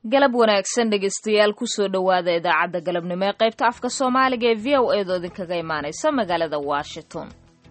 galab wanaagsan dhegeystayaal kusoo dhowaada idaacadda galabnimo ee qaybta afka soomaaliga ee v o eedoo idinkaga imaanaysa magaalada washington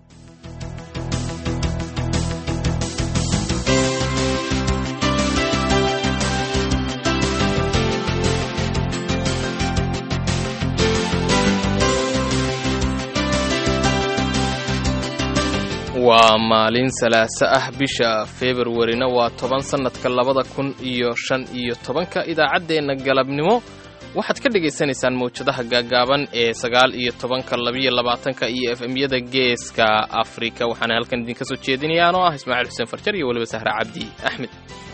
waa maalin salaaso ah bisha februarina waa toban sannadka labada kun iyo shan iyo tobanka idaacaddeenna galabnimo waxaad ka dhagaysanaysaan mawjadaha gaagaaban ee sagaal iyo tobanka labiyo labaatanka iyo f m-yada geeska afrika waxaana halkan idinka soo jeedinaya anoo ah ismaaciil xuseen farjar iyo weliba sahre cabdi axmed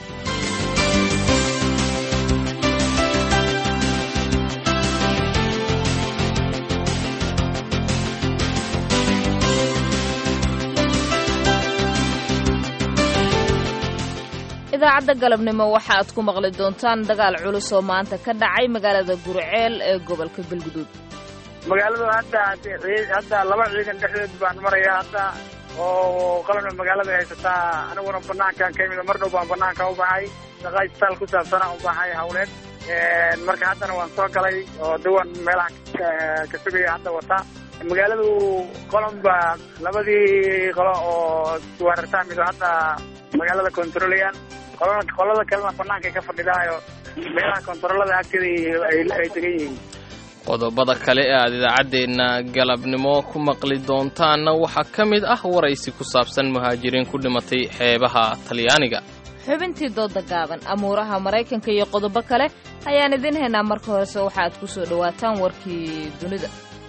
idaacadda galabnimo waxa aad ku maqli doontaan dagaal culus oo maanta ka dhacay magaalada gurceel ee gobolka galguduud magaaladu hadda hadda laba ciidan dhexdeed baan maraya hadda oo qalabna magaalada haysataa aniguna banaankaan ka imid mar dhow baan banaanka u baxay shaqaa isbitaal ku saabsana u baxay hawleed marka haddana waan soo galay oo dawan meelaha ka sugaya hadda wata magaaladu qolonba labadii qolo oo weerartaa mido hadda magaalada controlayaan qolada kalena banaankaay ka fadhidaayo meelaha kontaroolada agteeda ay degan yihiin qodobada kale ee aad idaacaddeenna galabnimo ku maqli doontaanna waxaa ka mid ah waraysi ku saabsan muhaajiriin ku dhimatay xeebaha talyaaniga xubintii dooda gaaban amuuraha maraykanka iyo qodobo kale ayaan idiin haynaa marka horese waxa aad ku soo dhowaataan warkii dunida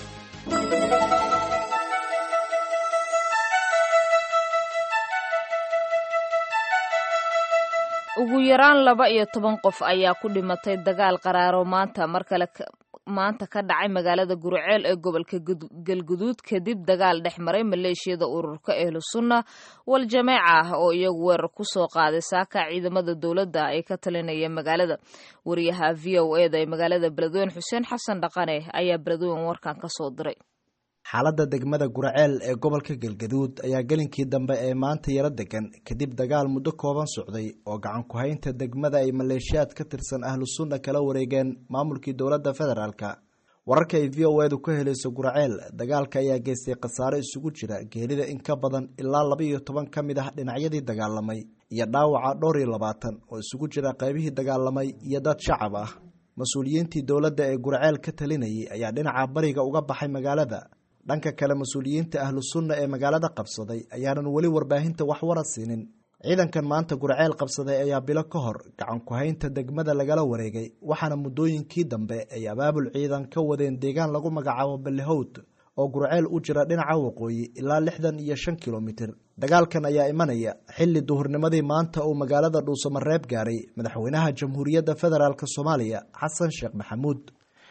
ugu yaraan laba iyo toban qof ayaa ku dhimatay dagaal qaraaro maanta mar kale maanta ka dhacay magaalada gurceel ee gobolka galguduud kadib dagaal dhex maray maleeshiyada ururka ehlusunna wal jameeca ah oo iyagu weerar ku soo qaaday saaka ciidamada dowladda ay ka talinayeen magaalada wariyaha v o eda ee magaalada beledweyne xuseen xasan dhaqane ayaa beledweyne warkan ka soo diray xaaladda degmada gurceel ee gobolka galgaduud ayaa gelinkii dambe ee maanta yaro degan kadib dagaal muddo kooban socday oo gacan ku-haynta degmada ay maleeshiyaad ka tirsan ahlu sunna kala wareegeen maamulkii dowladda federaalk wararka ay v o edu ka helayso gurceel dagaalka ayaa geystay khasaare isugu jira geerida in ka badan ilaa laba iyo toban ka mid ah dhinacyadii dagaalamay iyo dhaawaca dhowr iyo labaatan oo isugu jira qaybihii dagaalamay iyo dad shacab ah mas-uuliyiintii dowladda ee gurceel ka talinayay ayaa dhinaca bariga uga baxay magaalada dhanka kale mas-uuliyiinta ahlu sunna ee magaalada qabsaday ayaanan weli warbaahinta wax wara siinin ciidankan maanta gurceel qabsaday ayaa bilo ka hor gacan ku-haynta degmada lagala wareegay waxaana muddooyinkii dambe ay abaabul ciidan ka wadeen deegaan lagu magacaabo ballihowd oo gurceel u jira dhinaca waqooyi ilaa lixdan iyo shan kilomitir dagaalkan ayaa imanaya xilli duhurnimadii maanta uu magaalada dhuusamareeb gaaray madaxweynaha jamhuuriyadda federaalk soomaaliya xasan sheekh maxamuud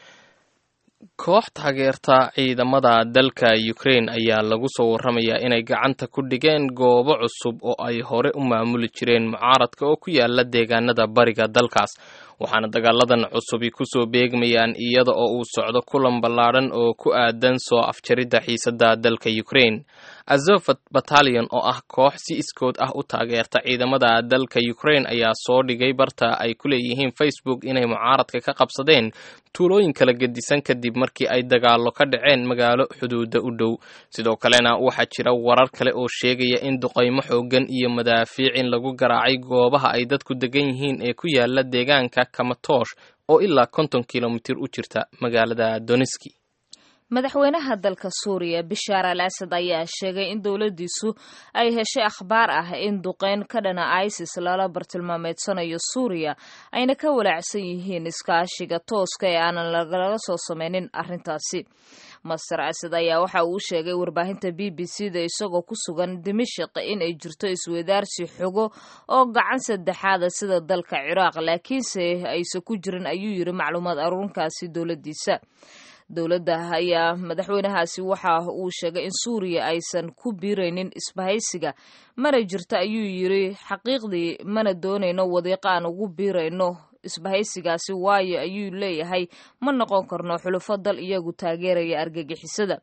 koox taageerta ciidamada dalka ukrain ayaa lagu soo warramayaa inay gacanta ku dhigeen goobo cusub oo ay hore u maamuli jireen mucaaradka oo ku yaala deegaanada bariga dalkaas waxaana dagaaladan cusubi kusoo beegmayaan iyada oo uu socdo kulan ballaadhan oo ku aadan soo afjaridda xiisadda dalka ukrain azofat batalion oo ah koox si iskood ah u taageerta ciidamada dalka ukrain ayaa soo dhigay barta ay ku leeyihiin facebook inay mucaaradka ka qabsadeen tuulooyin kala gedisan kadib markii ay dagaallo ka dhaceen magaalo xuduuda u dhow sidoo kalena waxaa jira warar kale oo sheegaya in duqaymo xooggan iyo madaafiic in lagu garaacay goobaha ay dadku degan yihiin ee ku yaala deegaanka kamatoosh oo ilaa konton kilomitir u jirta magaalada doniski madaxweynaha dalka suuriya bishaar al asad ayaa sheegay in dowladdiisu ay heshay akhbaar ah in duqeyn ka dhana isis lala bartilmaameedsanayo suuriya ayna ka walaacsan yihiin iskaashiga tooska ee aanan lagalaga soo sameynin arrintaasi master asad ayaa waxa uu sheegay warbaahinta b b c da isagoo ku sugan dimashik in ay jirto iswadaarsi xogo oo gacan saddexaada sida dalka ciraaq laakiinse aysan ku jirin ayuu yiri macluumaad aruurinkaasi dowladdiisa dowladda ayaa madaxweynahaasi waxa uu sheegay in suuriya aysan ku biiraynin isbahaysiga mana jirto ayuu yiri xaqiiqdii mana doonayno wadiiqo aan ugu biirayno isbahaysigaasi waayo ayuu leeyahay ma noqon karno xulufo dal iyagu taageeraya argagixisada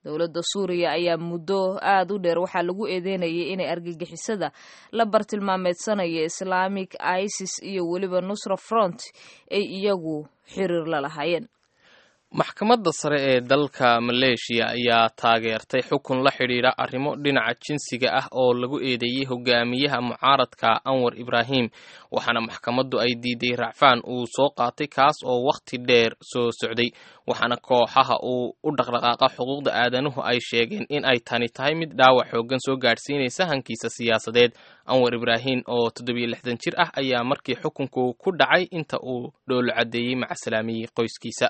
dowladda suuriya ayaa muddo aada u dheer waxaa lagu eedeynayay inay argagixisada la bartilmaameedsanaya islaamic isis iyo weliba nusra front ay iyagu xiriir la lahaayeen maxkamadda sare ee dalka maleeshiya ayaa taageertay xukun la xidhiidha arrimo dhinaca jinsiga ah oo lagu eedeeyey hogaamiyaha mucaaradka anwar ibraahim waxaana maxkamaddu ay diiday racfaan uu soo qaatay kaas oo wakhti dheer soo socday waxaana kooxaha uu u dhaqdhaqaaqa xuquuqda aadanuhu ay sheegeen in ay tani tahay mid dhaawac xooggan soo gaadhsiinaysa hankiisa siyaasadeed anwar ibraahim oo toddobiyo lixdan jir ah ayaa markii xukunku ku dhacay inta uu dhoolo caddeeyey macasalaamiyey qoyskiisa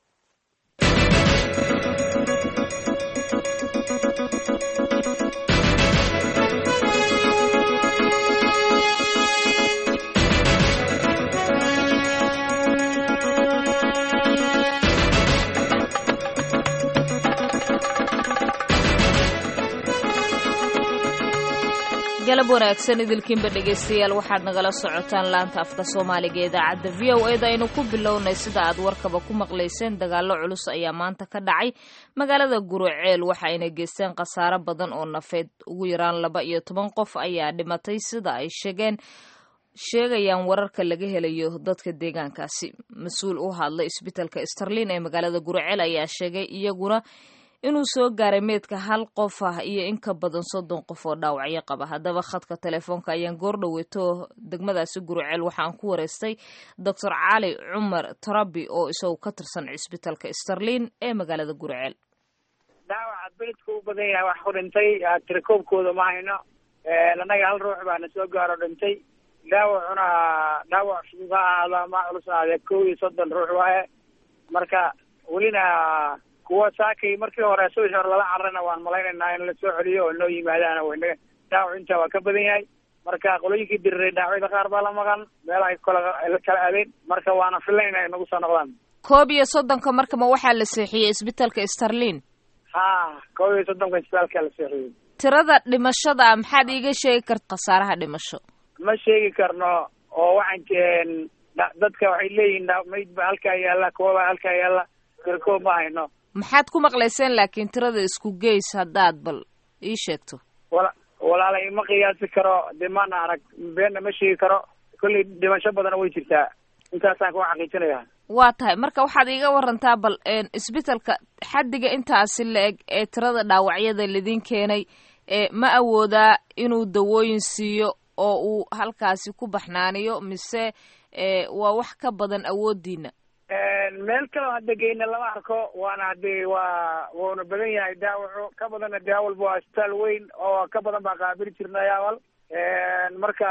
galab wanaagsan idilkiinba dhegaystayaal waxaad nagala socotaan laanta afka soomaaliga ee idaacadda v o eda aynu ku bilownay sida aad warkaba ku maqlayseen dagaallo culus ayaa maanta ka dhacay magaalada guruceel waxa ayna geysteen khasaaro badan oo nafeed ugu yaraan laba iyo toban qof ayaa dhimatay sida ay sheegeen sheegayaan wararka laga helayo dadka deegaankaasi mas-uul u hadlay isbitaalka starlin ee magaalada guruceel ayaa sheegay iyaguna inuu soo gaaray meedka hal qof ah iyo in ka badan soddon qof oo dhaawacyo qaba haddaba khadka telefoonka ayaan goor dhoweeto degmadaasi guruceel waxaan ku wareystay doctor cali cumar tarabi oo isagu ka tirsan cisbitaalka starlin ee magaalada guruceel dhaawaca beledka u badan yahay wax ku dhintay tirakoobkooda ma hayno annaga hal ruux baana soo gaaro dhintay dhaawacuna dhaawac fudud ha ahaado ama culus ahaadee kow iyo soddon ruux waaye marka welina kuwa saakay markii hore subax hore lala cararana waan malaynaynaa in lasoo celiyo oo noo yimaadaana waynaga dhaawac intaa waa ka badan yahay marka qolooyinkii diriray dhaawacyada qaar baa la maqan meelahay kala kala aadeen marka waana filayna ay nagu soo noqdaan koob iyo soddonka markama waxaa la seexiyey isbitaalka starlin ha koob iyo soddonka isbitaalka la seexiyey tirada dhimashada maxaad iiga sheegi karta khasaaraha dhimasho ma sheegi karno oo waxaan dadka waxay leeyihiin mayd ba halkaa yaalla kuwaba halkaa yaalla tirkoob ma hayno maxaad ku maqlayseen laakiin tirada isku geys haddaad bal ii sheegto wala walaalay ma qiyaasi karo dee maana arag beenna ma sheegi karo kollay dhimasho badana way jirtaa intaasaan ku xaqiijinaya waa tahay marka waxaad iiga warantaa bal isbitaalka xaddiga intaasi la eg ee tirada dhaawacyada lidin keenay ma awoodaa inuu dawooyin siiyo oo uu halkaasi ku baxnaaniyo mise waa wax ka badan awoodiina meel kaleo hadda geyna lama arko waana hadee waa wuuna badan yahay daawaco ka badanna dee awalba waa isbitaal weyn oo ka badan baa qaabili jirnay awal marka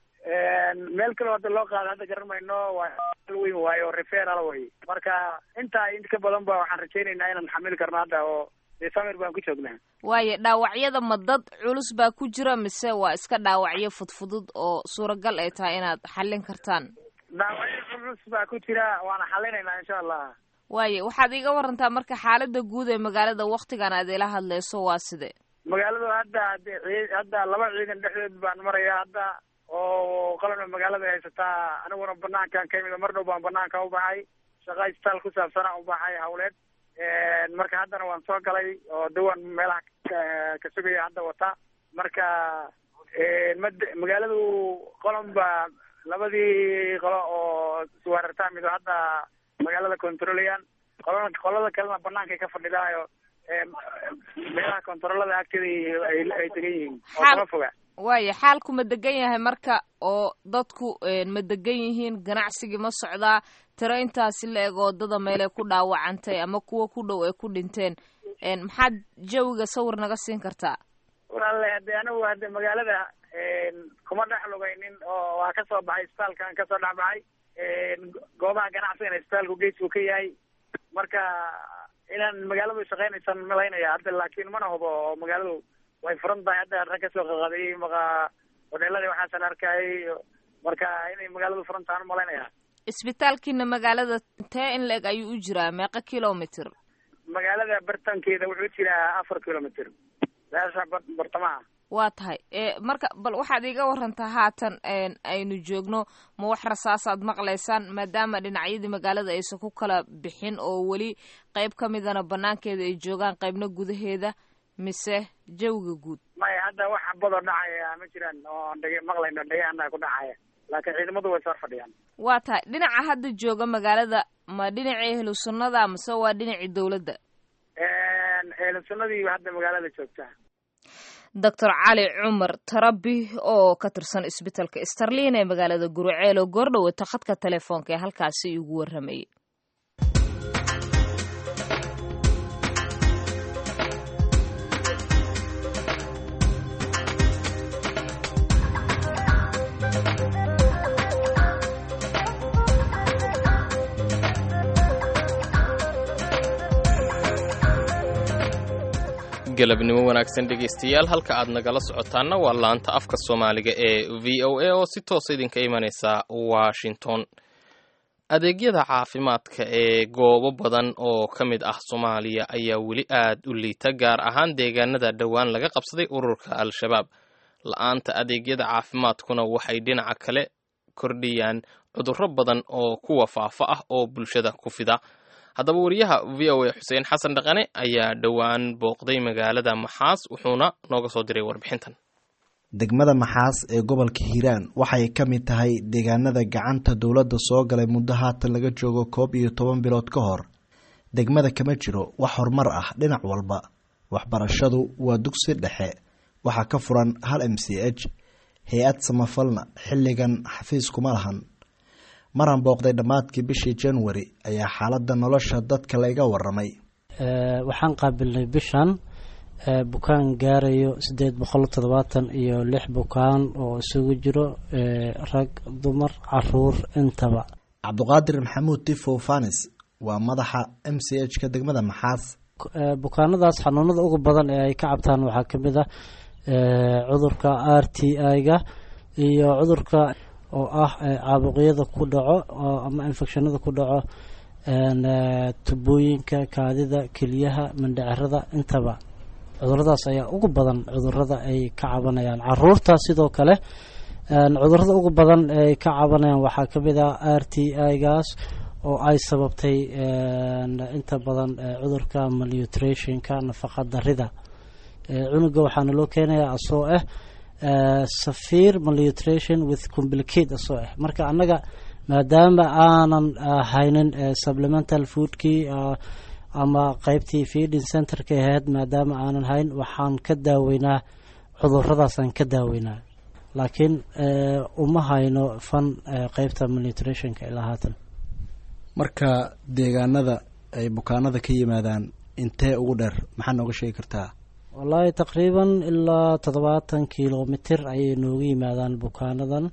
meel kaleo hadda loo qaado hadda garan mayno waa isbitaal weyn waayo referal way marka intaa in ka badan ba waxaan rajaynaynaa inaan xamili karno hadda oo dee samir baan ku joognaa waayo dhaawacyada ma dad culus baa ku jira mise waa iska dhaawacyo fudfudud oo suuragal ay tahay inaad xallin kartaan dhaawacyo culus baa ku jira waana xalinaynaa insha allah waayo waxaad iiga warantaa marka xaalada guud ee magaalada waktigan aad ila hadlayso waa side magaaladu hadda hade hadda laba ciidan dhexdeed baan maraya hadda oo qalabna magaalada haysataa aniguna banaankan ka imid mar dhow baan banaanka u baxay shaqa isbitaal ku saabsana u baxay hawleed marka haddana waan soo galay oo dawaan meelaha ka sugaya hadda wata marka mad magaaladu qolon ba labadii qolo oo isweerartaa mido hadda magaalada controlayaan qolana qolada kalena banaankaay ka fadhidaayo meelaha controlada agteeda ay degan yihiin oo kama foga waaya xaalku ma degan yahay marka oo dadku ma degan yihiin ganacsigii ma socdaa tiro intaasi la eg oodada meelay ku dhaawacantay ama kuwa ku dhow ay ku dhinteen maxaad jawiga sawir naga siin kartaa walaale hade anigu hade magaalada kuma dhex lugaynin oo waa kasoo baxay isbitaalkan kasoo dhex baxay goobaha ganacsigana isbitaalku gees buu ka yahay marka inaan magaaladu shaqeynaysan malaynaya hadda laakiin mana hubo oo magaaladu way furan tahay hadda rag kasoo qaqaadayay maqa hodheeladii waxaasan arkayay marka inay magaaladu furan tahan malaynaya isbitaalkiina magaalada tee in la eg ayuu u jiraa meeqa kilomitr magaalada bartankeeda wuxuu jiraa afar kilomitr meesha bartamaha waa tahay marka bal waxaad iiga warantaa haatan aynu joogno ma wax rasaasaad maqlaysaan maadaama dhinacyadii magaalada aysan ku kala bixin oo weli qayb ka midana banaankeeda ay joogaan qaybna gudaheeda mise jawiga guud maya hadda wax xabadoo dhacaya ma jiraan oo dhege maqlayno dhegahana ku dhacaya laakiin ciidamadu way soo fadhiyaan waa tahay dhinaca hadda jooga magaalada ma dhinacii ehlu sunnada mase waa dhinacii dawladda ehlu sunnadii hadda magaalada joogta doctor cali cumar tarabi oo ka tirsan isbitaalka starlin ee magaalada guruceel oo goordhowata khadka telefoonka ee halkaasi igu warramayay galabnimo wanaagsan dhegaystayaal halka aad nagala socotaanna waa laanta afka soomaaliga ee v o a oo si toosa idinka imanaysa washington adeegyada caafimaadka ee goobo badan oo ka mid ah soomaaliya ayaa weli aad u liita gaar ahaan deegaanada dhowaan laga qabsaday ururka al-shabaab la-aanta adeegyada caafimaadkuna waxay dhinaca kale kordhiyaan cudurro badan oo kuwa faafa ah oo bulshada ku fida haddaba wariyaha v o a xuseen xasan dhaqane ayaa dhowaan booqday magaalada maxaas wuxuuna nooga soo diray warbixintan degmada maxaas ee gobolka hiiraan waxay ka mid tahay deegaanada gacanta dowladda soo galay muddo haatan laga joogo koob iyo toban bilood ka hor degmada kama jiro wax horumar ah dhinac walba waxbarashadu waa dugsi dhexe waxaa ka furan hal m c h hay-ad samafalna xilligan xafiis kuma lahan maran booqday dhammaadkii bishii january ayaa xaaladda nolosha dadka layga waramay waxaan qaabilnay bishan bukaan gaarayo siddeed boqol toddobaatan iyo lix bukaan oo isugu jiro rag dumar caruur intaba cabduqaadir maxamuud tifow fanis waa madaxa m c h ka degmada maxaas bukaanadaas xanuunada ugu badan ee ay ka cabtaan waxaa ka mid ah cudurka r t i-ga iyo cudurka oo ah caabuqyada ku dhaco ama infectionada ku dhaco tubooyinka kaadida keliyaha mandhacerada intaba cuduradaas ayaa ugu badan cudurada ay ka cabanayaan caruurta sidoo kale cudurada ugu badan ay ka cabanayaan waxaa kamid ah r t i-gaas oo ay sababtay inta badan cudurka malnutrationka nafaqa darida cunuga waxaana loo keenayaa asoo ah safir malnutrition with complicate asoo ah marka annaga maadaama aanan haynin supplemental foodkii ama qeybtii feeding centerka ahayd maadaama aanan hayn waxaan ka daaweynaa cuduradaasaan ka daaweynaa laakiin uma hayno fan qeybta malnutritionka ilaa haatan marka deegaanada ay bukaanada ka yimaadaan intee ugu dheer maxaa nooga sheegi kartaa wallaahi taqriiban ilaa toddobaatan kilomitir ayay nooga yimaadaan bukaanadan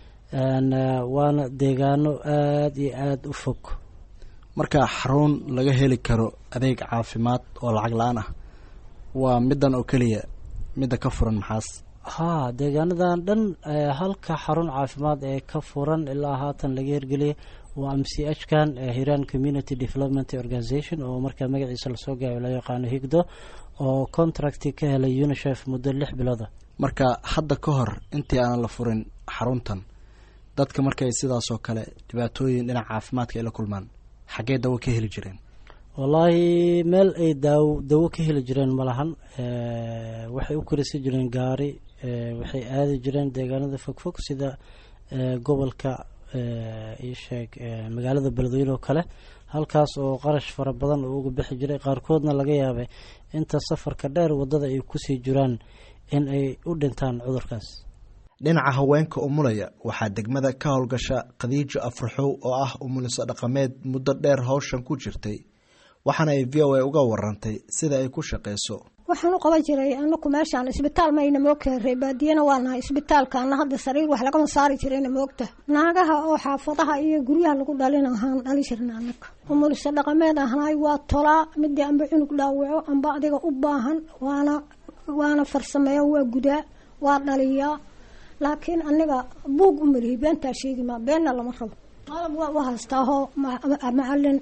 waana deegaano aada iyo aada u fog marka xarun laga heli karo adeeg caafimaad oo lacag la-aan ah waa middan oo keliya midda ka furan maxaas haa deegaanadan dhan halka xarun caafimaad ee ka furan ilaa haatan laga hirgeliyay waa m c h kan hiran community development organization oo markaa magaciisa lasoo gaayo la yaqaano higdo oo contracti ka helay unicef muddo lix bilooda marka hadda ka hor intii aanan la furin xaruntan dadka markay sidaasoo kale dhibaatooyin dhinaca caafimaadka ay la kulmaan xaggee dawo ka heli jireen wallaahi meel ay daawo dawo ka heli jireen ma lahan waxay u korisi jireen gaari waxay aadi jireen deegaanada fogfog sida gobolka iisheeg magaalada beledweyne oo kale halkaas oo qarash fara badan oo uga bixi jiray qaarkoodna laga yaabay inta safarka dheer waddada ay kusii jiraan in ay u dhintaan cudurkaas dhinaca haweenka umulaya waxaa degmada ka howlgasha khadiijo afraxow oo ah umuliso dhaqameed muddo dheer howshan ku jirtay waxaana ay v o a uga warantay sida ay ku shaqeyso waxaan u qaban jiray anaku meeshaan isbitaal mayna moogtahay reebaadiyana waa nahay isbitaalkaana hadda sariir wax lagama saari jirayna moogta naagaha oo xaafadaha iyo guryaha lagu dhalin ahaan dhali jirna anaga umuliso dhaqameed ahnaay waa tolaa midii amba cunug dhaawaco amba adiga u baahan waana waana farsameeya waa gudaa waa dhaliyaa laakiin aniga buug u malihi beentaa sheegi maa beenna lama rabo qalab waa u haystaahoo macalin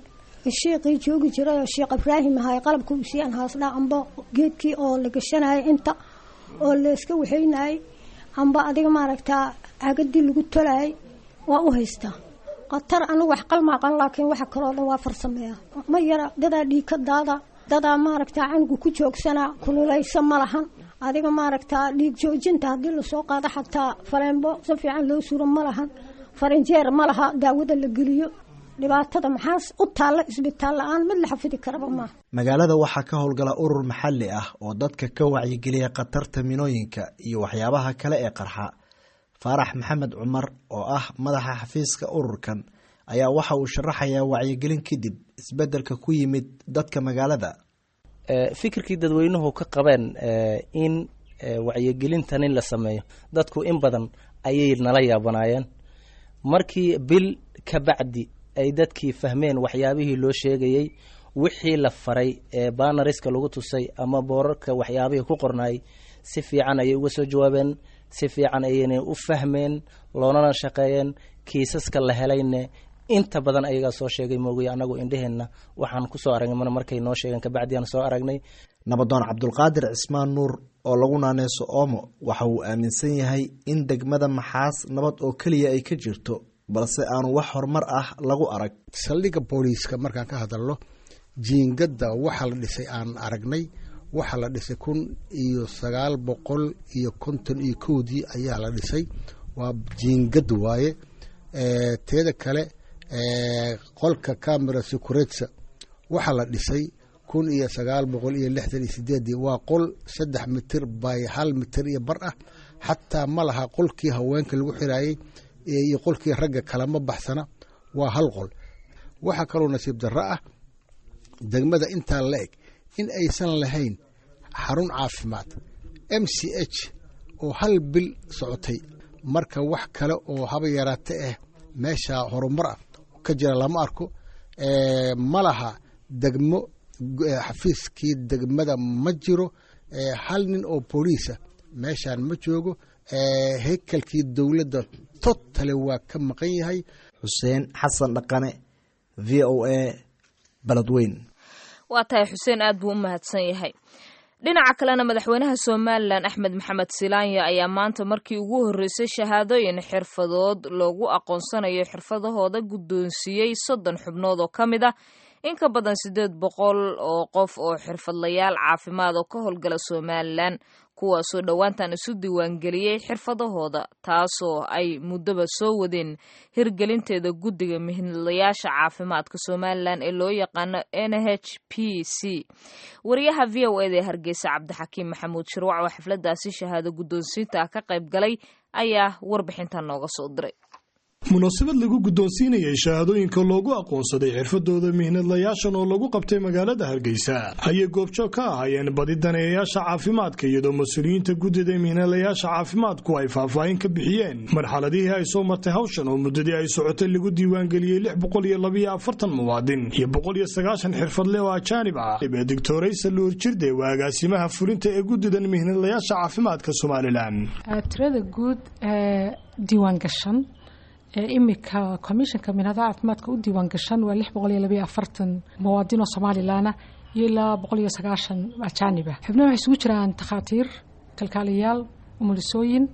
shiiqii joogi jiray oo sheekh ibraahim ahay qalabka usiiyaan haasdhaa amba geedkii oo la gashanayay inta oo layska waxaynayay amba adiga maaragtaa cagadii lagu tolayay waa u haystaa khatar anigu wax qalmaaqan laakiin waxa kaloo dhan waa farsameeya ma yara dadaa dhiigka daada dadaa maaragtaa canugu ku joogsanaa kululaysa ma lahan adiga maaragtaa dhiig joojinta haddii lasoo qaado xataa faleenbo si fiican loo suro ma lahan farinjeer ma laha daawada la geliyo dhibaatada maxaas u taalla isbitaal la-aan mid la xafidi karaba maaha magaalada waxaa ka howlgala urur maxalli ah oo dadka ka wacyigeliya khatarta minooyinka iyo waxyaabaha kale ee qarxa faarax maxamed cumar oo ah madaxa xafiiska ururkan ayaa waxa uu sharaxayaa wacyigelin kadib isbeddelka ku yimid dadka magaalada fikirkii dadweynuhu ka qabeen in wacyigelintan in la sameeyo dadku in badan ayay nala yaabanaayeen markii bil ka bacdi ay dadkii fahmeen waxyaabihii loo sheegayey wixii la faray ee banariska lagu tusay ama boorarka waxyaabihii ku qornaay si fiican ayay uga soo jawaabeen si fiican ayayna u fahmeen loonana shaqeeyeen kiisaska la helayne inta badan ayagaa soo sheegay moogay anagu indheheenna waxaan kusoo aragnay mana markay noo sheegeen kabacdi aan soo aragnay nabadoon cabdulqaadir cismaan nuur oo lagu naaneyso oomo waxa uu aaminsan yahay in degmada maxaas nabad oo keliya ay ka jirto balse aanu wax horumar ah lagu arag saldhigga booliiska markaan ka hadalno jiingadda waxa la dhisay aan aragnay waxaa la dhisay kun iyo sagaal boqol iyo konton iyo kowdii ayaa la dhisay waa jiingad waaye teeda kale qolka camera securetsa waxaa la dhisay kun iyo sagaal boqol iyo lixdan iyo sideedii waa qol saddex mitir by hal mitir iyo bar ah xataa ma laha qolkii haweenka lagu xiraayey iyo qolkii ragga kalama baxsana waa hal qol waxaa kaloo nasiib darro ah degmada intaa la eg in aysan lahayn xarun caafimaad m c h oo hal bil socotay marka wax kale oo haba yaraate ah meesha horumar ah ka jira lama arko ma laha degmo xafiiskii degmada ma jiro hal nin oo booliisa meeshaan ma joogo hekelkii dowladda totale waa ka maqan yahay xuseen xasan dhaqane v o a baladweyn waa tahay xuseen aad buu u mahadsan yahay dhinaca kalena madaxweynaha somalilan axmed maxamed silaanya ayaa maanta markii ugu horreysay shahaadooyin xirfadood loogu aqoonsanayo xirfadahooda guddoonsiiyey soddon xubnood oo ka mid ah in ka badan siddeed boqol oo qof oo xirfadlayaal caafimaad oo ka howlgala somalilan kuwaasoo dhowaantan isu diiwaangeliyey xirfadahooda taasoo ay muddoba soo wadeen hirgelinteeda guddiga mihnadlayaasha caafimaadka somalilan ee loo yaqaano n h p c wariyaha v o eda ee hargeysa cabdixakiim maxamuud shirwac oo xafladaasi shahaado guddoonsiinta ah ka qayb galay ayaa warbixintan nooga soo diray munaasabad lagu guddoonsiinayay shahaadooyinka loogu aqoonsaday xirfadooda mihnadlayaashan oo lagu qabtay magaalada hargeysa ayay goobjoog ka ahaayeen badi daneeyayaasha caafimaadka iyadoo mas-uuliyiinta guddida mihnadlayaasha caafimaadku ay faahfaahin ka bixiyeen marxaladihii ay soo martay hawshan oo muddadii ay socotay lagu diiwaangeliyey lix boqol iyo labiyo afartan muwaadin iyo boqol iyo sagaashan xirfadle oo ajaanib ah ee doctoraysa luur jirde waa agaasimaha fulinta ee guddidan mihnadlayaasha caafimaadka somalilan tirada guud ee diiwaangashan imika komishanka minhadaha caafimaadka u diiwaan gashan waa lix boqol iyo labayo afartan muwaadin oo somalilaana iyo ilaa boqol iyo sagaashan ajaaniba xubnaha waxay isugu jiraan takhaatiir kalkaaliyaal umulisooyin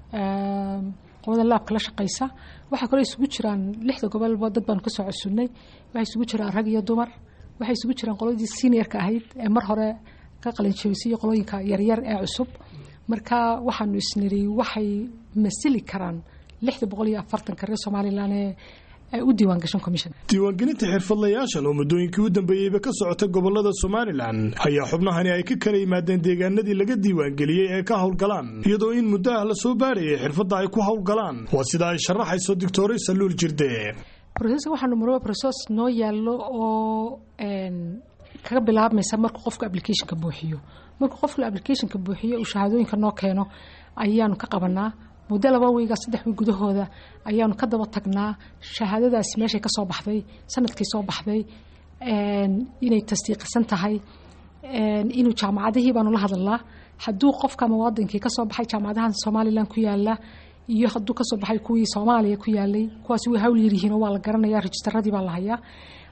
qolada laabka la shaqaysa waxaa kaloo isugu jiraan lixda gobolba dad baanu kasoo codsunnay waxay isugu jiraan rag iyo dumar waxay isugu jiraan qoladii seniorka ahayd ee mar hore ka qalinjabisay iyo qolooyinka yaryar ee cusub marka waxaanu isniri waxay masili karaan lixda boqol iyo afartanka reer somalilan ee u diiwaan gashan commission diiwaangelinta xirfadlayaashan oo muddooyinkii u dambeeyeyba ka socota gobolada somalilan ayaa xubnahani ay ka kala yimaadeen deegaanadii laga diiwaangeliyey ee ka howlgalaan iyadoo in muddo ah la soo baarayay xirfadda ay ku howlgalaan waa sida ay sharaxayso doctoray saluul jirde roseska waxaanu marwa rosos noo yaallo oo kaga bilaabmaysa markuu qofku applicationka buuxiyo markuu qofku applicationka buuxiyo uu shahaadooyinka noo keeno ayaanu ka qabanaa muddo laba wiiga saddex wiig gudahooda ayaanu ka daba tagnaa shahaadadaasi meeshay ka soo baxday sanadkii soo baxday inay tasdiiqisan tahay inuu jaamacadihii baanu la hadalnaa hadduu qofka muwaadinkii kasoo baxay jaamacadahan somalilan ku yaala iyo hadduu kasoo baxay kuwii soomaaliya ku yaalay kuwaasi way hawl yaryihiin oo waa la garanaya rejistaradii baa la hayaa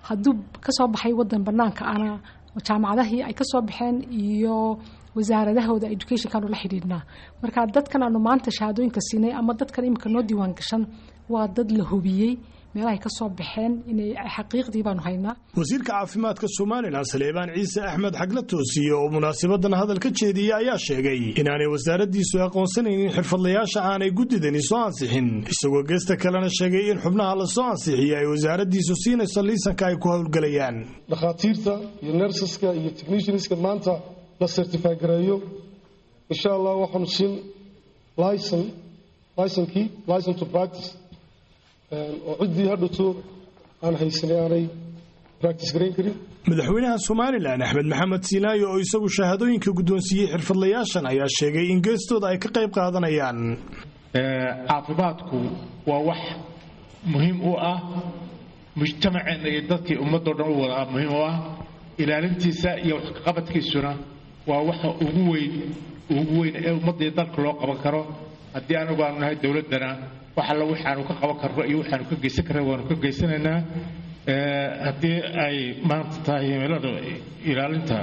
hadduu kasoo baxay wadan banaanka ana jaamacadahii ay kasoo baxeen iyo wasaaradahooda educationkaanu la xidhiidhnaa marka dadkan aanu maanta shahaadooyinka siinay ama dadkan imika noo diiwaan gashan waa dad la hubiyey meelahay ka soo baxeen inay xaqiiqdii baanu haynaa wasiirka caafimaadka somalilan saleebaan ciise axmed xagla toosiye oo munaasabadan hadal ka jeediyey ayaa sheegay inaanay wasaaraddiisu aqoonsanaynin xirfadlayaasha aanay guddidani soo ansixin isagoo geesta kalena sheegay in xubnaha la soo ansixiyey ay wasaaraddiisu siinayso liisanka ay ku howlgelayaan dhakhaatiirta iyo nersaska iyo technicianska maanta la certify gareeyo insha allah waxaanu siin licen licenkii licen to practice oo ciddii hadhato aan haysanay aanay practice garayn karin madaxweynaha somalilan axmed maxamed siinaayo oo isagu shahaadooyinka guddoonsiiyey xirfadlayaashan ayaa sheegay in geestooda ay ka qayb qaadanayaan caafimaadku waa wax muhiim u ah mujtamaceenna iyo dadkii ummadoo dhan u wada muhiim u ah ilaalintiisa iyo waxqabadkiisuna waa waxa ugu weyn ugu weyn ee ummadda iyo dalka loo qaban karo haddii anigu aanu nahay dowladdana wax alla waxaanu ka qaban karno iyo waxaanu ka geysan karna waanu ka geysanaynaa haddii ay maanta tahay himilada ilaalinta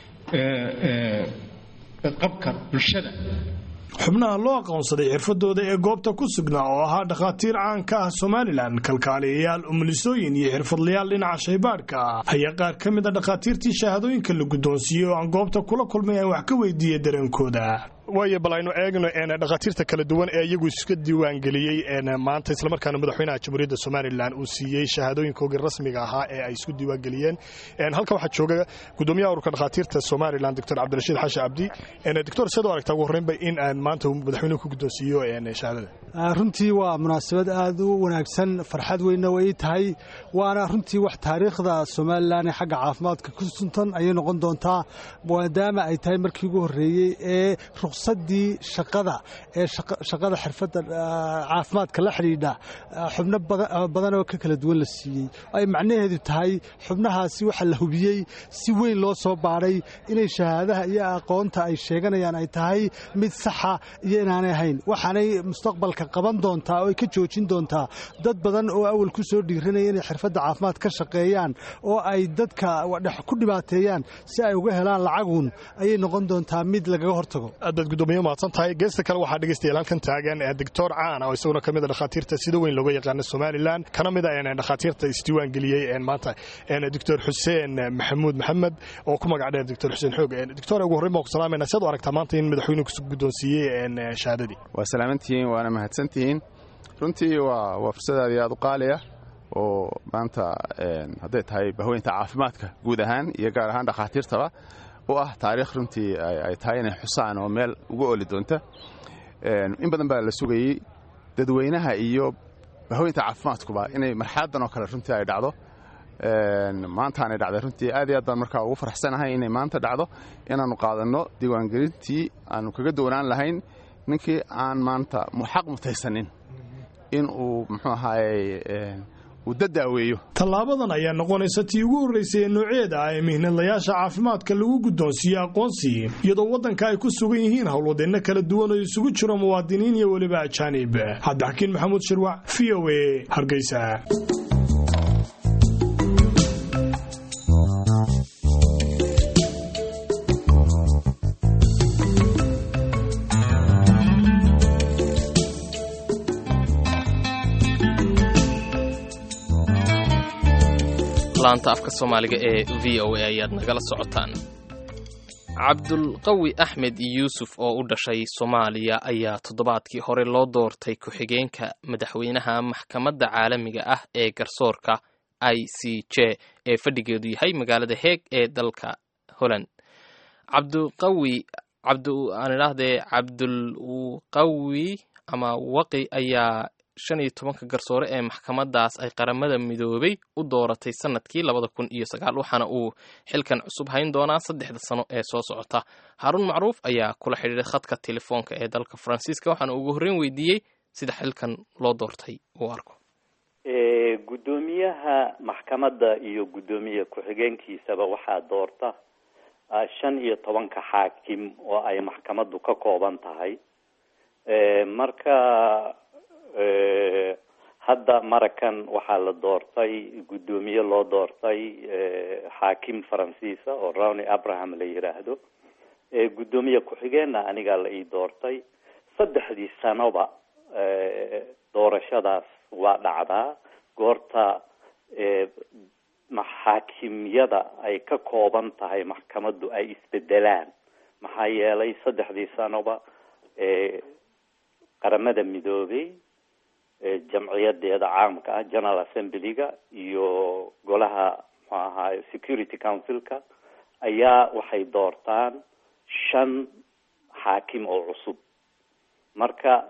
qabka bulshada xubnaha loo aqoonsaday xirfadooda ee goobta ku sugnaa oo ahaa dhakhaatiir caan ka ah somalilan kalkaaliyayaal umulisooyin iyo xirfadlayaal dhinaca shaybaadhka ayaa qaar ka mid a dhakhaatiirtii shahaadooyinka la guddoonsiiyey oo aan goobta kula kulmay aan wax ka weydiiyey dareenkooda waayo bal aynu eegno dhakhaatiirta kala duwan ee iyagu iska diiwaangeliyey maanta islamarkaana madaxweynaha jamhuuriyadda somalilan uu siiyey shahaadooyinkoogii rasmiga ahaa ee ay isku diiwaangeliyeen halkan waxaa jooga gudoomiyaha ururka dhakhaatiirta somalilan doctor cabdirashiid xashi cabdi doctor seed u aragtaa ugu horreynba in maanta madaxweynuhu ku guddoonsiiyo shahaadada runtii waa munaasabad aad u wanaagsan farxad weynna way tahay waana runtii wax taariikhda somalilan ee xagga caafimaadka ku suntan ayay noqon doontaa maadaama ay tahay markii ugu horreeyey ee ruqsadii shaqada ee shaqada xirfadda caafimaadka la xidhiidha xubno badan oo ka kala duwan la siiyey ay macnaheedu tahay xubnahaasi waxa la hubiyey si weyn loo soo baadhay inay shahaadaha iyo aqoonta ay sheeganayaan ay tahay mid saxa iyo inaanay ahayn waxaanay mustaqbalka qaban doontaa oo ay ka joojin doontaa dad badan oo awal ku soo dhiiranaya inay xirfadda caafimaad ka shaqeeyaan oo ay dadka ku dhibaateeyaan si ay uga helaan lacagun ayay noqon doontaa mid lagaga hortago aadaad gudoomiye mahadsan tahay geesta kale waxaa dhegeystayaal halkan taagan doctor caan oo isaguna ka mid a dhakhaatiirta sida weyn looga yaqaano somalilan kana mid a dhakhaatiirta isdiiwaan geliyey maanta doctor xuseen maxamuud maxamed oo ku magac dheer doctor xuseen xoog doctor ugu horreyn baan ku salaamayna siad u aragtaa maanta in madaxweynuhu ku guddoonsiiyey shahaadadii waa salaamantihiin waana mahadsantihiin runtii waa waa fursad aad iyo aad u qaali ah oo maanta hadday tahay bahweynta caafimaadka guud ahaan iyo gaar ahaan dhakhaatiirtaba u ah taariikh runtii ay tahay inay xusaan oo meel ugu oli doonta in badan baa la sugayey dadweynaha iyo bahweynta caafimaadkuba inay marxaladan oo kale runtii ay dhacdo maantaanay dhacday runtii aad iyo aad baan markaa ugu faraxsanahay inay maanta dhacdo inaannu qaadanno diiwaangelintii aanu kaga doonaan lahayn ninkii aan maanta xaq mutaysanin in uu muxuu ahaayey tallaabadan ayaa noqonaysa tii ugu horraysay ee nooceeda ah ee mihnadlayaasha caafimaadka lagu guddoonsiiye aqoonsi iyadoo waddanka ay ku sugan yihiin howlwadeenno kala duwan oo isugu jiro muwaadiniin iyo weliba ajaanib cabdixakiin maxamuud shirwac v o a hargeysa laanta afka soomaaliga ee v o a ayaad nagala socotaan cabdulqawi axmed yuusuf oo u dhashay soomaaliya ayaa toddobaadkii hore loo doortay ku-xigeenka madaxweynaha maxkamadda caalamiga ah ee garsoorka i c j ee fadhigeedu yahay magaalada heeg ee dalka holland cabdulqawi aan idhaahdee cabdulqawi ama waqi ayaa shan iyo tobanka garsoore ee maxkamadaas ay qaramada midoobay u dooratay sanadkii labada kun iyo sagaal waxaana uu xilkan cusub hayn doonaa saddexda sano ee soo socota haaruun macruuf ayaa kula xidhiiray khadka telefoonka ee dalka faransiiska waxaana ugu horreyn weydiiyey sida xilkan loo doortay uu arko guddoomiyaha maxkamadda iyo guddoomiye ku-xigeenkiisaba waxaa doorta shan iyo tobanka xaakim oo ay maxkamaddu ka kooban tahay marka hadda marakan waxaa la doortay guddoomiye loo doortay xaakim faransiisa oo rowny abraham la yiraahdo guddoomiye ku-xigeenna anigaa la ii doortay saddexdii sanoba doorashadaas waa dhacdaa goorta maxaakimyada ay ka kooban tahay maxkamaddu ay isbedelaan maxaa yeelay saddexdii sanoba qaramada midoobay jamciyadeeda caamka ah general assemblyga iyo golaha muxuu ahaay security councilka ayaa waxay doortaan shan xaakim oo cusub marka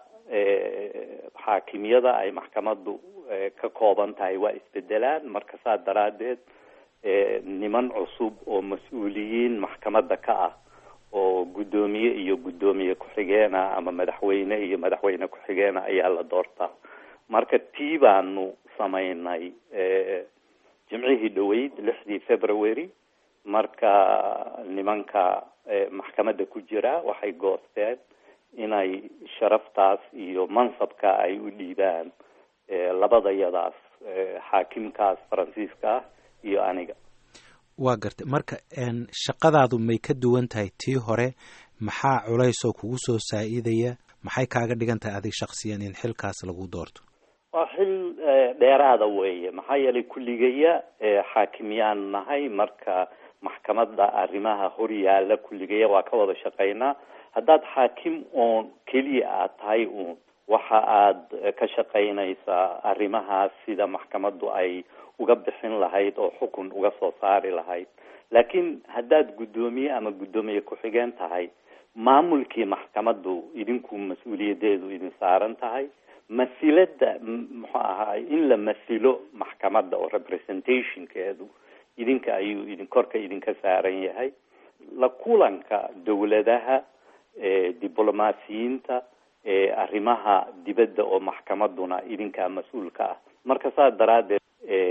xaakimyada ay maxkamaddu ka kooban tahay waa isbedelaan marka saa daraadeed niman cusub oo mas-uuliyiin maxkamadda ka ah oo guddoomiye iyo guddoomiye ku-xigeena ama madaxweyne iyo madaxweyne ku-xigeena ayaa la doortaa marka tii baanu samaynay jimcihii dhaweyd lixdii february marka nimanka maxkamadda ku jira waxay goosteen inay sharaftaas iyo mansabka ay u dhiibaan labadayadaas xaakimkaas faransiiska ah iyo aniga waa gartay marka shaqadaadu may ka duwan tahay tii hore maxaa culays oo kugu soo saa-idaya maxay kaaga dhigan tahay adig shaksiyan in xilkaas lagu doorto waa xil dheeraada weeye maxaa yeelay kulligaya xaakimyaan nahay marka maxkamadda arrimaha horyaala kulligaya waa ka wada shaqaynaa haddaad xaakim oon keliya aad tahay uun waxa aad ka shaqaynaysaa arrimahaas sida maxkamaddu ay uga bixin lahayd oo xukun uga soo saari lahayd laakiin haddaad guddoomiye ama guddoomiye ku-xigeen tahay maamulkii maxkamaddu idinku mas-uuliyadeedu idin saaran tahay masilada muxuu ahaay in la masilo maxkamadda oo representationkeedu idinka ayuu idin korka idinka saaran yahay la kulanka dowladaha diblomaasiyiinta arrimaha dibadda oo maxkamadduna idinkaa mas-uulka ah marka saas daraaddeed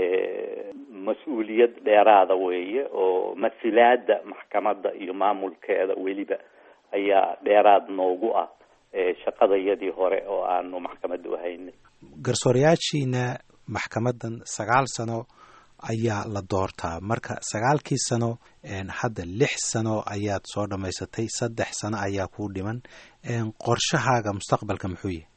mas-uuliyad dheeraada weeye oo masilaada maxkamadda iyo maamulkeeda weliba ayaa dheeraad noogu ah shaqadayadii hore oo aanu maxkamadda uhaynay garsoorayaashiina maxkamaddan sagaal sano ayaa la doortaa marka sagaalkii sano hadda lix sano ayaad soo dhammaysatay saddex sano ayaa kuu dhiman qorshahaaga mustaqbalka muxuu yahay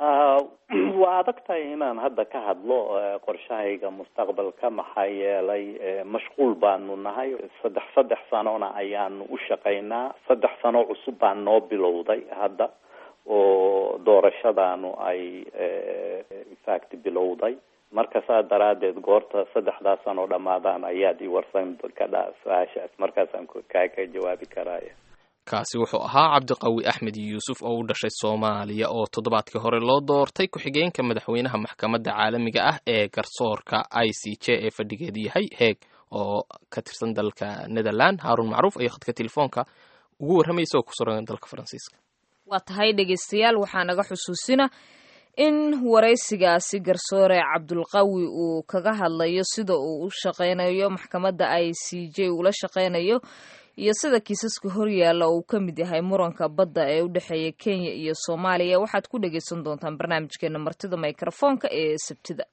waa adag tahay inaan hadda ka hadlo qorshahayga mustaqbalka maxaa yeelay mashquul baanu nahay saddex saddex sanona ayaanu u shaqaynaa saddex sano cusub baan noo bilowday hadda oo doorashadaanu ay infact bilowday marka saa daraadeed goorta saddexdaas sanoo dhammaadaan ayaad i warsan kadhaa su-aashaas markaasaan kaaga jawaabi karaya kaasi wuxuu ahaa cabdiqawi axmed yuusuf oo u dhashay soomaaliya oo toddobaadkii hore loo doortay ku-xigeenka madaxweynaha maxkamadda caalamiga ah ee garsoorka i c j ee fadhigeedu yahay heeg oo ka tirsan dalka netherland haarun macruuf ayo khadka telefoonka ugu warramaysa oo ku suran dalka faransiiska waa tahay dhegeystayaal waxaa naga xusuusina in waraysigaasi garsoore cabdulqawi uu kaga hadlayo sida uu u shaqeynayo maxkamadda i c j uula shaqeynayo iyo sida kiisaska horyaalla uu ka mid yahay muranka badda ee u dhexeeya kenya iyo soomaaliya waxaad ku dhegeysan doontaan barnaamijkeena martida mikrofoonka ee sabtida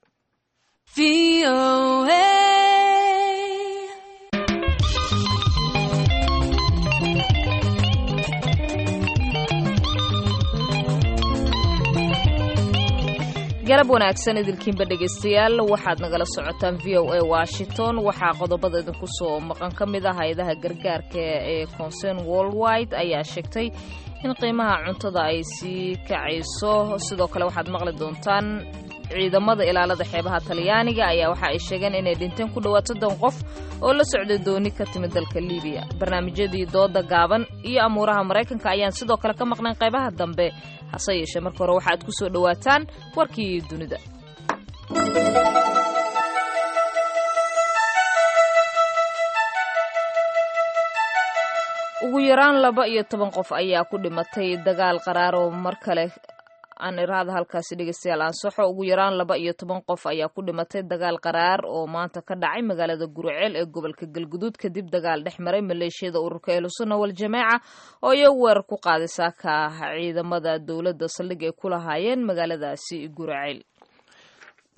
galab wanaagsan idilkiinba dhegeystayaal waxaad nagala socotaan v o a washington waxaa qodobada idinku soo maqan ka mid ah hay-adaha gargaarka ee concern worldwide ayaa sheegtay in qiimaha cuntada ay sii kacayso sidoo kale waxaad maqli doontaan ciidamada ilaalada xeebaha talyaaniga ayaa waxa ay sheegeen inay dhinteen ku dhowaad soddon qof oo la socday dooni ka timid dalka libiya barnaamijyadii dooda gaaban iyo amuuraha maraykanka ayaan sidoo kale ka maqnayn qaybaha dambe hase yeeshee marka hore waxaad ku soo dhowaataan warkii dunida ugu yaraan laba iyo toban qof ayaa ku dhimatay dagaal qaraar oo mar kale aan iraada halkaasi dhegeystayaal ansaxo ugu yaraan laba iyo toban qof ayaa ku dhimatay dagaal qaraar oo maanta ka dhacay magaalada guruceel ee gobolka galguduud kadib dagaal dhex maray maleeshiyada ururka ehlusunna waljamaaca oo iyagu weerar ku qaaday saaka ciidamada dowladda saldhig ay ku lahaayeen magaaladaasi guruceel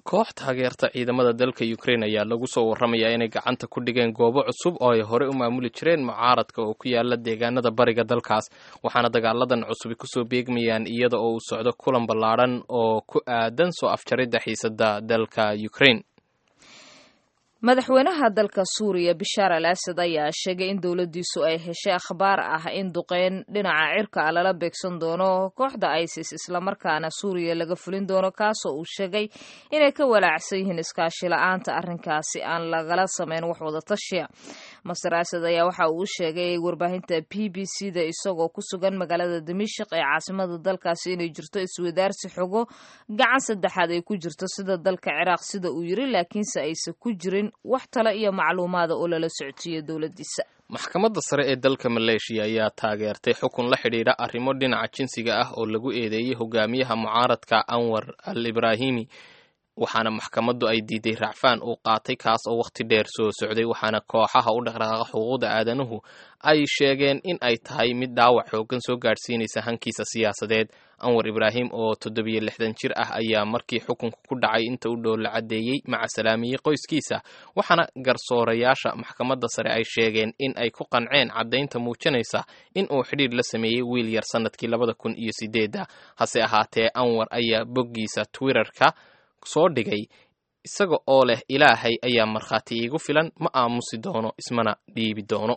koox taageerta ciidamada dalka ukrain ayaa lagu soo warramayaa inay gacanta ku dhigeen goobo cusub oo ay hore u maamuli jireen mucaaradka oo ku yaala deegaanada bariga dalkaas waxaana dagaaladan cusubi kusoo beegmayaan iyada oo uu socdo kulan ballaadhan oo ku aadan soo afjaridda xiisada dalka ukrain madaxweynaha dalka suuriya bishaar al asad ayaa sheegay in dowladdiisu ay heshay akhbaar ah in duqeyn dhinaca cirka ah lala beegsan doono kooxda isis islamarkaana suuriya laga fulin doono kaasoo uu sheegay inay ka walaacsan yihiin iskaashi la-aanta arrinkaasi aan lagala samayn wax wada tashiya master asad ayaa waxa uu u sheegay warbaahinta b b c da isagoo ku sugan magaalada dimashik ee caasimada dalkaasi inay jirto iswadaarsi xogo gacan saddexaad ay ku jirto sida dalka ciraaq sida uu yiri laakiinse aysan ku jirin wax tale iyo macluumaada oo lala socodsiiyo dowladdiisa maxkamadda sare ee dalka maleeshiya ayaa taageertay xukun la xidhiidha arrimo dhinaca jinsiga ah oo lagu eedeeyey hogaamiyaha mucaaradka anwar al ibraahimi waxaana maxkamaddu ay diiday racfaan uu qaatay kaas oo wakhti dheer soo socday waxaana kooxaha u dhaqdhaqaaqa xuquuqda aadanuhu ay sheegeen in ay tahay mid dhaawac xooggan soo gaadhsiinaysa hankiisa siyaasadeed anwar ibraahim oo toddobiyo lixdan jir ah ayaa markii xukunka ku dhacay inta u dhow la caddeeyey maca salaamiyey qoyskiisa waxaana garsoorayaasha maxkamadda sare ay sheegeen in ay ku qanceen caddaynta muujinaysa in uu xidhiidh la sameeyey wiil yar sannadkii labada kun iyo sideedda hase ahaatee anwar ayaa boggiisa twitterka soo dhigay isaga oo leh ilaahay ayaa markhaati iigu filan ma aamusi doono ismana dhiibi doono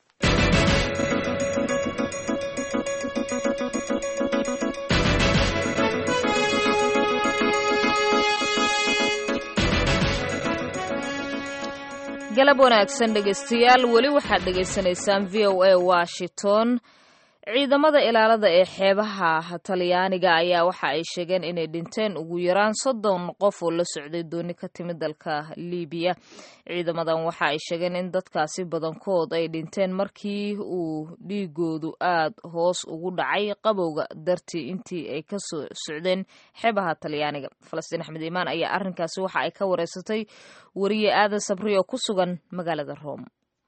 galab wanaagsan dhegaystayaal weli waxaad dhegaysanaysaan v o a washington ciidamada ilaalada ee xeebaha talyaaniga ayaa waxa ay sheegeen inay dhinteen ugu yaraan soddon qof oo la socday dooni ka timid dalka libiya ciidamadan waxa ay sheegeen in dadkaasi badankood ay dhinteen markii uu dhiigoodu aad hoos ugu dhacay qabowga dartii intii ay ka soo socdeen xeebaha talyaaniga falastiin axmed iimaan ayaa arrinkaasi waxa ay ka wareysatay wariye aadan sabri oo ku sugan magaalada rome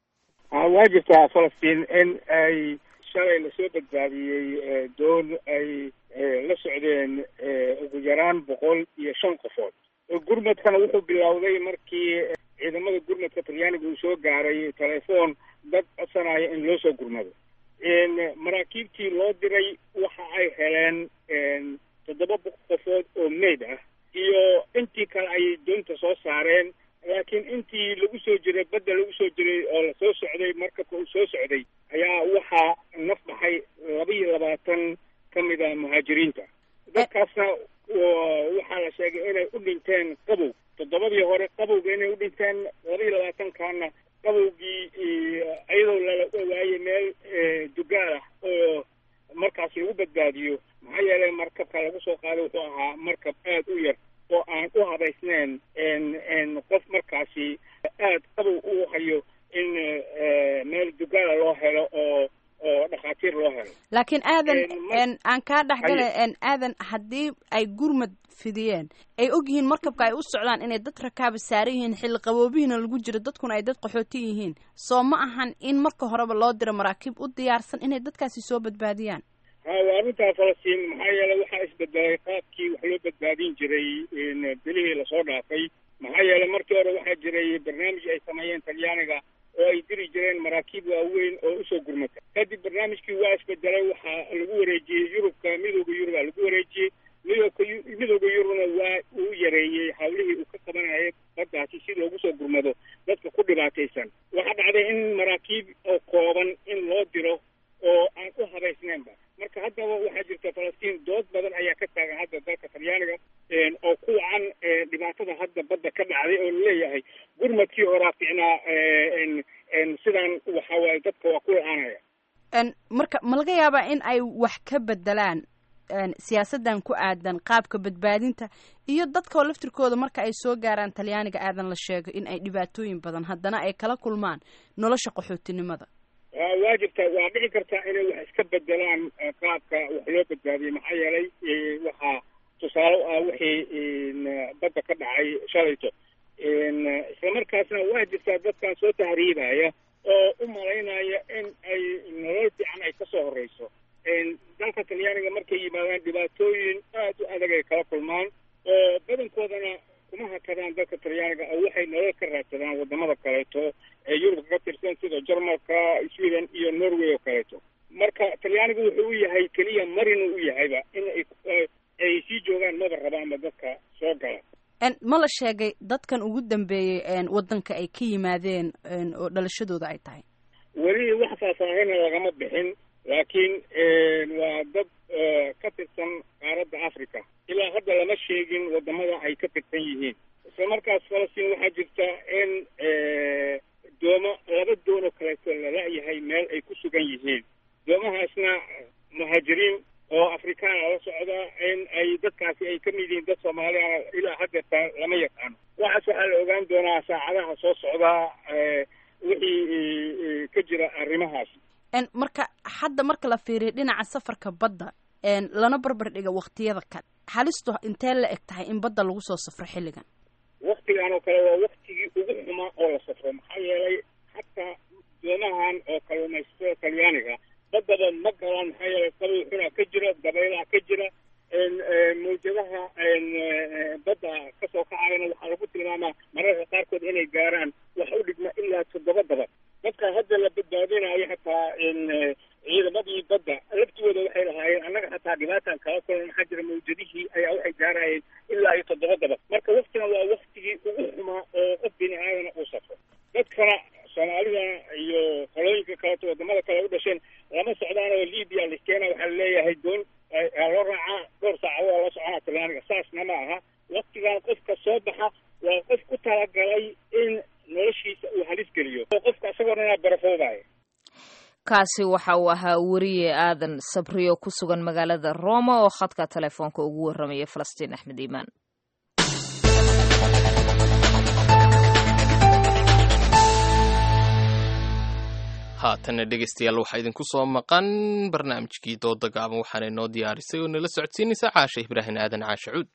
waa jirtaa falastiin in ay shalay lasoo badbaadiyey doon ay la socdeen ugu yaraan boqol iyo shan qofood gurmadkana wuxuu bilowday markii ciidamada gurmadka talyaaniga uu soo gaaray telefoon dad codsanaya in loo soo gurmado maraakiibtii loo diray waxa ay heleen toddoba qofood oo meyd ah iyo intii kale ayay doonta soo saareen laakiin intii lagu soo jiray badda lagu soo jiray oo lasoo socday markabka uu soo socday ayaa waxaa naf baxay laba iyo labaatan ka mid a muhaajiriinta dadkaasna waxaa la sheegay inay u dhinteen qabow toddobadii hore qabowga inay u dhinteen laba iyo labaatankaana qabowgii iyadoo lala waayey meel dugaal ah oo markaas lagu badbaadiyo maxaa yeelay markabka lagu soo qaaday wuxuu ahaa markab aad u yar oo aan u habaysnayn qof markaasi aad qabow u hayo in meel dugaala loo helo oo oo dhakhaatiir loo helo laakiin aadan aan kaa dhexgala aadan haddii ay gurmad fidiyeen ay og yihiin markabka ay u socdaan inay dad rakaaba saaran yihiin xilli qaboobihiina lagu jiro dadkuna ay dad qaxooti yihiin soo ma ahan in marka horeba loo diro maraakiib u diyaarsan inay dadkaasi soo badbaadiyaan ha waa arrintaa falastiin maxaa yeelay waxaa isbedelay qaabkii wax loo badbaadin jiray bilihii lasoo dhaafay maxaa yeelay markii hore waxaa jiray barnaamij ay sameeyeen talyaaniga oo ay diri jireen maraakiib waaweyn oo usoo gurmata kadib barnaamijkii waa isbedelay waxaa lagu wareejiyey yurubka midooda yurubaa lagu wareejiyey midooka midooda yurubna waa uu yareeyey hawlihii uu ka qabanayay baddaasi si loogu soo gurmado dadka ku dhibaataysan waxaa dhacday in maraakiib oo kooban in loo diro oo aan u habaysnaynba marka haddaba waxaa jirta falastiin dood badan ayaa ka taagan hadda dalka talyaaniga oo ku wacan dhibaatada hadda badda ka dhacday oo laleeyahay gurmadkii horaa ficnaa sidaan waxa waaye dadka waa ku la-aanaya marka ma laga yaabaa in ay wax ka bedelaan siyaasadan ku aadan qaabka badbaadinta iyo dadkao laftirkooda marka ay soo gaaraan talyaaniga aadan la sheego in ay dhibaatooyin badan haddana ay kala kulmaan nolosha qaxootinimada waa jirta waa dhici kartaa inay wax iska bedelaan qaabka wax loo badbaadiyey maxaa yeelay waxaa tusaale u ah wixii badda ka dhacay shalayto islamarkaasna waa jirtaa dadkan soo tahriibaya oo u malaynaya in ay nolol fiican ay kasoo horeyso dalka talyaaniga markay yimaadaan dhibaatooyin aad u adag ay kala kulmaan oo badankoodana kuma hakadaan dalka talyaaniga oo waxay nolol ka raadsadaan wadamada kaleeto ee yurubka ka tirsan sida jarmalka sweden iyo norway oo kaleeto marka talyaanigu wuxuu u yahay keliya marin u yahayba in ay ay sii joogaan maba rabaanba dadka soo gala ma la sheegay dadkan ugu dambeeyey wadanka ay ka yimaadeen oo dhalashadooda ay tahay weli wax faahfaahina lagama bixin laakiin waa dad ka tirsan qaaradda africa ilaa hadda lama sheegin wadamada ay ka tirsan yihiin isla markaas falastiin waxaa jirta in doomo laba doono kaleeto lala-yahay meel ay ku sugan yihiin doomahaasna muhaajiriin oo afrikaana la socda in ay dadkaasi ay ka mid yihiin dad soomaaliya ilaa haddeerta lama yaqaano waxaas waxaa la ogaan doonaa saacadaha soo socdaa wixii ka jira arrimahaas marka hadda marka la fiiriyo dhinaca safarka badda lana barbar dhiga waktiyada kale halistu intee la eg tahay in badda lagu soo safro xilligan waktigan oo kale waa waktigii ugu xumaa oo la safro maxaa yeelay hataa doomahan oo kalluumaysatada talyaaniga baddaba ma galaan maxaa yeelay qabow xunaa ka jira dabaylaha ka jira mawjadaha badda kasoo kacayana waxaa lagu tilmaamaa mararka qaarkood inay gaaraan wax u dhigma ilaa toddoba dabad dadka hadda la badbaadinayo hataa ciidamadii badda laftigooda waxay lahaayeen annaga hataa dhibaataan kala kulan maxaa jira mawjadihii ayaa waxay gaarayeen ilaa iyo toddoba dabad marka waktigan waa waktigii ugu xumaa oo qof bini aadana uu safro dadkana soomaalida iyo qolooyinka kaleeto wadamada kale u dhasheen lama socdaan oo libya liskeena waxaa laleeyahay doon loo raacaa dhowr saacadood la soconaa talyaaniga saasna ma aha waktigan qofka soo baxa waa qof ku talagalay in noloshiisa uu halis geliyo oo qofka isagoo dhanaa barafoobaya kaasi waxa uu ahaa weriye aadan sabriyo ku sugan magaalada roma oo khadka telefoonka ugu warramaya falastiin axmed iimaan haatanna dhegeystayaal waxaa idinku soo maqan barnaamijkii dooda gaaban waxaana inoo diyaarisay oo nala socodsiinaysa caasha ibraahim aadan caashe cuud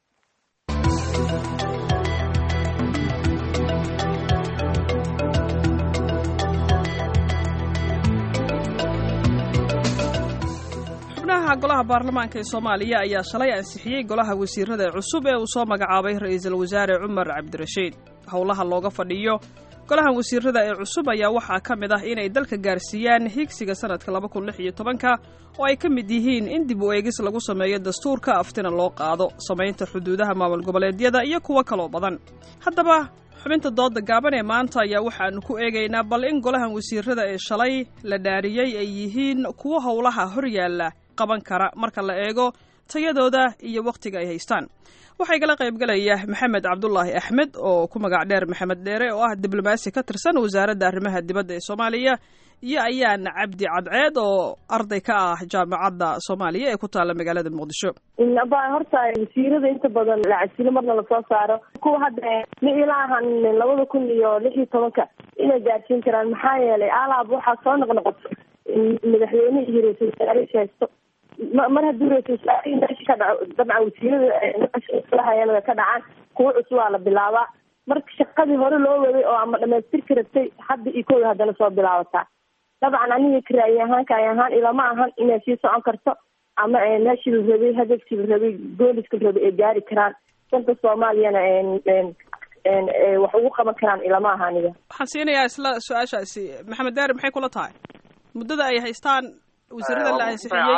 xubnaha golaha baarlamaanka ee soomaaliya ayaa shalay ansixiyey golaha wasiirada cusub ee uu soo magacaabay ra-iisul wasaare cumar cabdirashiid howlaha looga fadhiyo golahan wasiirada ee cusub ayaa waxaa ka mid ah inay dalka gaarsiiyaan higsiga sanadka laba kun lix iyo tobanka oo ay ka mid yihiin in dib u eegis lagu sameeyo dastuurka aftina loo qaado samaynta xuduudaha maamul goboleedyada iyo kuwo kaloo badan haddaba xubinta dooda gaaban ee maanta ayaa waxaanu ku eegaynaa bal in golahan wasiirada ee shalay la dhaariyey ay yihiin kuwo howlaha hor yaalla qaban kara marka la eego tayadooda iyo wakhtiga ay haystaan waxaa igala qaybgalaya maxamed cabdulaahi axmed oo ku magac dheer maxamed dheere oo ah diblomaasi ka tirsan wasaaradda arrimaha dibadda ee soomaaliya iyo ayaan cabdi cadceed oo arday ka ah jaamacadda soomaaliya ee ku taalla magaalada muqdisho ba horta wasiirada inta badan lacasilo marna lasoo saaro kuwa hadda ilaahan labada kun iyo lix iyo tobanka inay gaarsiin karaan maxaa yeelay alaab waxaa soo noqnoqoto madaxweyne iyo ra-isul wasaare haysto mar haddii ra-isul wasaarihii meesha ka dhaco dabcan wasiirada way ka dhacaan kuwa cusub waa la bilaabaa marka shaqadii hore loo waday oo ama dhamaystirka rabtay hadda iyo kooda haddana soo bilaabataa dabcan aniga karaayi ahaan kaay ahaan ilama ahan inay sii socon karto ama meeshii la rabay hadafkii la rabay gooliska la rabay ay gaari karaan dalka soomaaliyana wax ugu qaban karaan ilama aha aniga waxaan siinayaa isla su-aashaasi maxamed daari maxay kula tahay muddada ay haystaan wasiirada la ansixiyey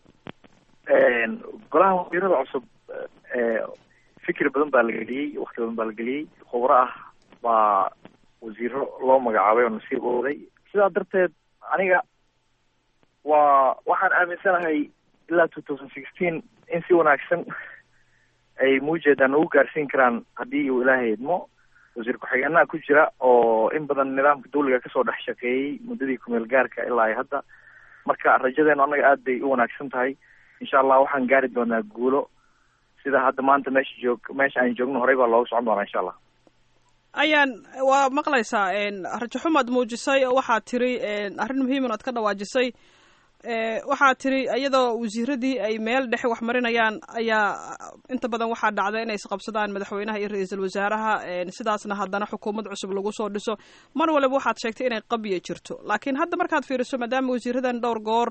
golaha wasiirada cusub fikir badan baa la geliyey wakti badan baa la geliyey khubro ah baa wasiiro loo magacaabay oo nasiib ooday sidaa darteed aniga waa waxaan aaminsanahay ilaa two thousand sixteen in si wanaagsan ay muujeedaan ugu gaarsiin karaan haddii uu ilaahay idmo wasiir ku-xigeenaha ku jira oo in badan nidaamka dawliga kasoo dhex shaqeeyey muddadii kumeel gaarka ilaa iyo hadda marka rajadeenu annaga aad bay u wanaagsan tahay insha allah waxaan gaari doonaa guulo sida hadda maanta meesha joog meesha aan joogno horey baa looga socon doonaa insha allah ayaan waa maqlaysaa rajo xumaad muujisay oo waxaad tiri arrin muhiiman oad ka dhawaajisay waxaad tiri iyadoo wasiiradii ay meel dhexe wax marinayaan ayaa inta badan waxaa dhacda inay isqabsadaan madaxweynaha iyo ra-iisul wasaaraha sidaasna haddana xukuumad cusub lagu soo dhiso mar waliba waxaad sheegtay inay qabya jirto laakiin hadda markaad fiiriso maadaama wasiiradan dhowr goor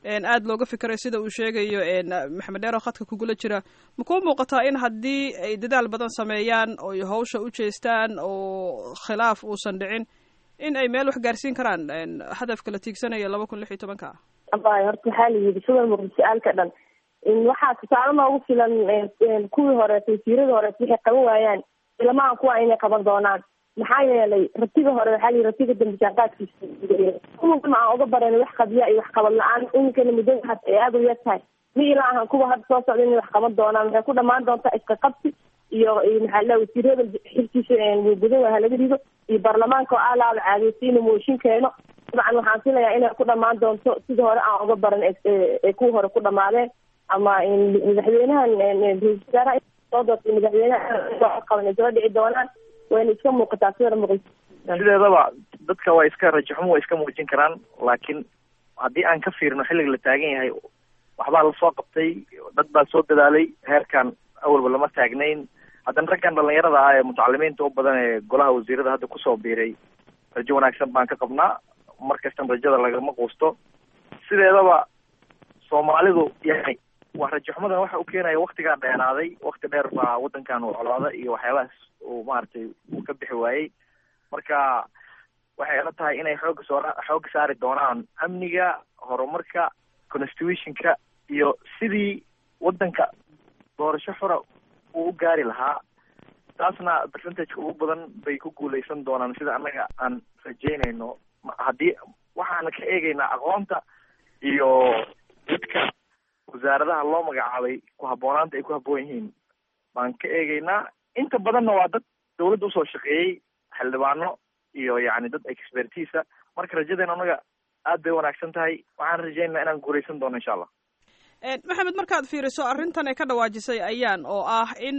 aada looga fikiray sida uu sheegayo maxamed dheer oo khadka kugula jira ma kuu muuqataa in haddii ay dadaal badan sameeyaan oo hawsha u jeestaan oo khilaaf uusan dhicin in ay meel wax gaarsiin karaan hadafka la tiigsanayo laba kun lix iyo tobanka abay horta waxaa la yidhi sida muqdisho-aalka dhan waxaa tusaale noogu filan kuwii horeeta wasiirada horeeta waxay qaban waayaan ilamahan kuwa inay qaban doonaan maxaa yeelay ratiga hore waxaa la yidhi ratiga dambi jaanqaadkiisa kuwa aan uga baran wax qabya iyo wax qabad la-aan iminkana muddada had ay aada u yar tahay mi ilaa ahan kuwa hadda soo socda inay wax qaban doonaan waxay ku dhamaan doontaa iska qabsi iyo maxaa la wasiirada xilkiisa gudan waa halaga rido iyo baarlamaanka oo alaaba caadeysa inuu mooshin keeno dabcan waxaan filayaa inay ku dhamaan doonto sida hore aan uga baran ee kuwa hore ku dhamaadeen ama madaxweynahan ra-isul wasaaraha soo doortay madaxweynaha qaban ay soo dhici doonaan wayna iska muuqataa sida muuqata sideedaba dadka waa iska rajaxumo waa iska muujin karaan laakiin haddii aan ka fiirino xilliga la taagan yahay waxbaa lasoo qabtay dad baa soo dadaalay heerkan awalba lama taagnayn haddana raggan dhalinyarada ah ee mutacalimiinta u badan ee golaha wasiirada hadda kusoo biiray rajo wanaagsan baan ka qabnaa mar kastan rajada lagama quusto sideedaba soomaalidu yani waa rajaxumadan waxa u keenaya waktigaa dheeraaday wakti dheer baa wadankan uu colaada iyo waxyaabahaas uu maaragtay uu ka bixi waayey marka waxay ila tahay inay xooga soo xooga saari doonaan amniga horumarka constitutionka iyo sidii wadanka doorasho xura uu u gaari lahaa taasna percentageka ugu badan bay ku guuleysan doonaan sida annaga aan rajeynayno haddii waxaana ka eegaynaa aqoonta iyo dadka wasaaradaha loo magacaabay ku habboonaanta ay ku habboon yihiin baan ka eegaynaa inta badanna waa dad dawladda usoo shaqeeyey xildhibaano iyo yacni dad expertiisa marka rajadeena annaga aad bay wanaagsan tahay waxaan rajeynaa inaan guuraysan doono insha allah maxamed markaad fiiriso arrintan ay ka dhawaajisay ayaan oo ah in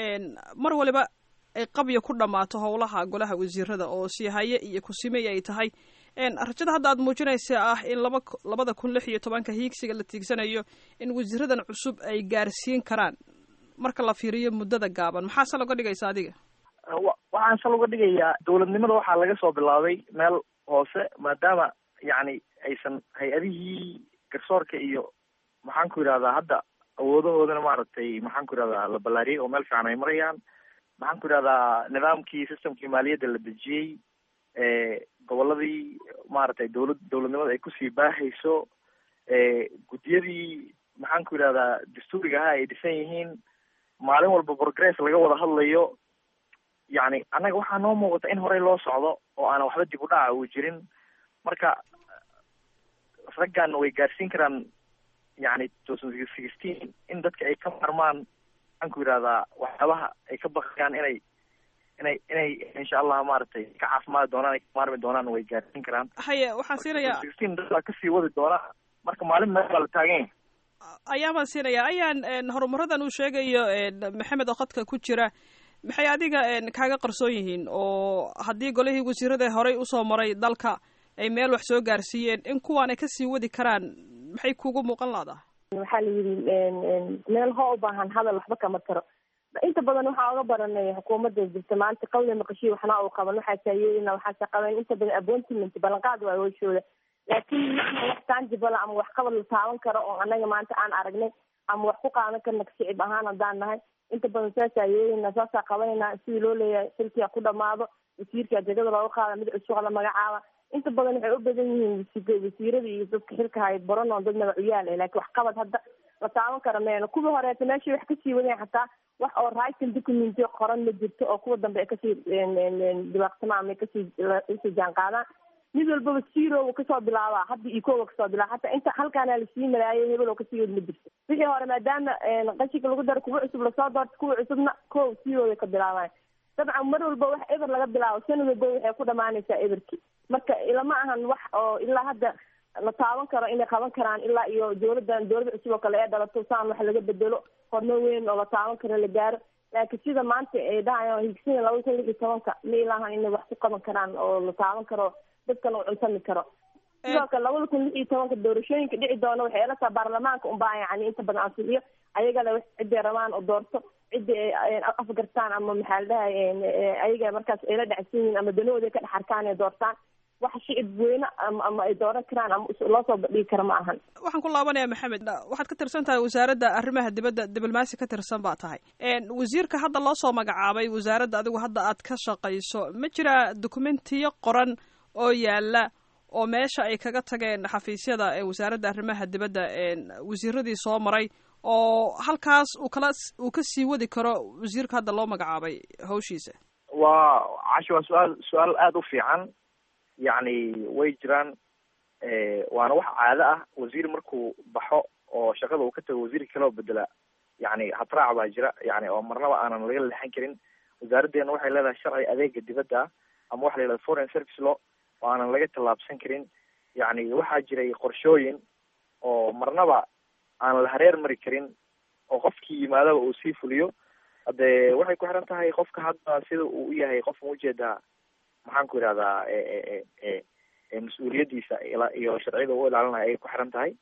mar waliba ay qabya ku dhammaato howlaha golaha wasiirada oo siihaye iyo kusimey ay tahay rajada hadda aad muujinaysa ah in laba labada kun lix iyo tobanka hiigsiga la tiigsanayo in wasiiradan cusub ay gaarsiin karaan marka la fiiriyo muddada gaaban maxaa sal uga dhigaysa adiga waxaan sal uga dhigayaa dowladnimada waxaa laga soo bilaabay meel hoose maadaama yacni aysan hay-adihii garsoorka iyo maxaan ku yidhahdaa hadda awoodahoodana maaragtay maxaan ku yidhahdaa la ballaariyey oo meel fiican ay marayaan maxaan ku yidhahdaa nidaamkii systemkii maaliyadda la dejiyey gobolladii maaragtay dowlad dowladnimada ay kusii baahayso guddiyadii maxaan ku yidhahdaa dastuuriga ahaa ay dhisan yihiin maalin walba progress laga wada hadlayo yacni annaga waxaa noo muuqata in horey loo socdo oo aanan waxba dib u dhaca uu jirin marka raggan way gaarsiin karaan yacni two thousand sixteen in dadka ay ka marmaan maxaan ku yidhahdaa waxyaabaha ay ka bakayaan inay inay inay insha allah maaragtay ka caafimaadi doonaan ay ka maarmi doonaan way gaarsiin karaan haye waxaan siinayaa sixteen dad baa kasii wadi doona marka maalin meel baa la taagan yahay ayaan baan siinayaa ayaan horumaradan uu sheegayo maxamed oo khadka ku jira maxay adiga kaaga qarsoon yihiin oo haddii golihii wasiirada horey usoo maray dalka ay meel wax soo gaarsiiyeen in kuwaan ay kasii wadi karaan maxay kugu muuqan lahdaa waxaa la yidhi meel hoo u baahan hadal waxba kama taro inta badan waxaa oga baranay xukuumadda jirta maanta qawle maqashiyo waxna uu qaban waxaa saayeelina waxaase qaban inta badan appointment ballanqaad waa hooshooda laakiin marna wax tangible ama wax qabad la taaban karo oo anaga maanta aan aragnay ama wax ku qaadan karna shicib ahaan haddaan nahay inta badan saasaa yeelina saasaa qabanayna sidii loo leeyahay shilkia ku dhamaado wasiirka jegada looga qaada mid cusub la magacaaba inta badan waxay u badan yihiin wasiirada iyo dadka xilka hay baran oo dad magacuyaal eh laakiin wax qabad hadda la taaban kara meeno kuwii horeeta meeshay wax kasii wadeen xataa wax oo writing document qoran ma jirto oo kuwa dambe ay kasii dibaaqsamaan ama kasii kasii jaan qaadaan mid walbaba zero kasoo bilaabaa hadda iyo kowa kasoo bilaaba hataa inta halkaana lasii maraayay hebel oo kasii wad ma jirto wixii hore maadaama qashinka lagu daro kuwa cusub lasoo doorto kuwa cusubna kow zero ka bilaabaan dabcan mar walba wax eber laga bilaabo sanad walba waxay ku dhamaanaysaa eberki marka ilama ahan wax oo ilaa hadda la taaban karo inay qaban karaan ilaa iyo dowladdan dowladda cusub oo kale ee dhalato saan wax laga bedelo horumar weyn oo la taaban karo la gaaro laakiin sida maanta ay dhahayaan higsina laba kun lix iyo tobanka ma ilaahan inay wax ku qaban karaan oo la taaban karo dadkan uu cuntami karo sidoo kale labada kun lix iyo tobanka doorashooyinka dhici doona waxay ila taha baarlamaanka unbaa yani inta badan ansixiyo ayagana wax ciday rabaan oo doorto cidii ay afgartaan ama maxaa la dhahay ayaga markaas ay la dhacsan yihiin ama danahooda ka dhex arkaan ay doortaan wax shicib weyne ama ama ay dooran karaan ama loo soo bandhigi kara ma ahan waxaan ku laabanaya maxamed waxaad ka tirsan tahay wasaaradda arrimaha dibadda diblomaasi ka tirsan baa tahay wasiirka hadda loo soo magacaabay wasaaradda adigu hadda aad ka shaqayso ma jiraa dokumentiyo qoran oo yaala oo meesha ay kaga tageen xafiisyada ee wasaaradda arrimaha dibadda wasiiradii soo maray oo halkaas uu kala uu ka sii wadi karo wasiirka hadda loo magacaabay hawshiisa waa cashi waa su-aal su-aal aada u fiican yacni way jiraan waana wax caado ah wasiir markuu baxo oo shaqada uu ka tago wasiirka kale oo bedela yacni habraac baa jira yani oo marnaba aanan laga leexan karin wasaaraddeena waxay leedahay sharci adeega dibadda ama waxa la yidhahda foreign service law oo aanan laga tallaabsan karin yacni waxaa jiray qorshooyin oo marnaba aan la hareer mari karin oo qofkii yimaadaba uu sii fuliyo hade waxay ku xiran tahay qofka hadda sida uu u yahay qof ma ujeedaa maxaan ku yidhahdaa mas-uuliyaddiisa iyo sharciyada u ilaalinaya ayay ku xiran tahay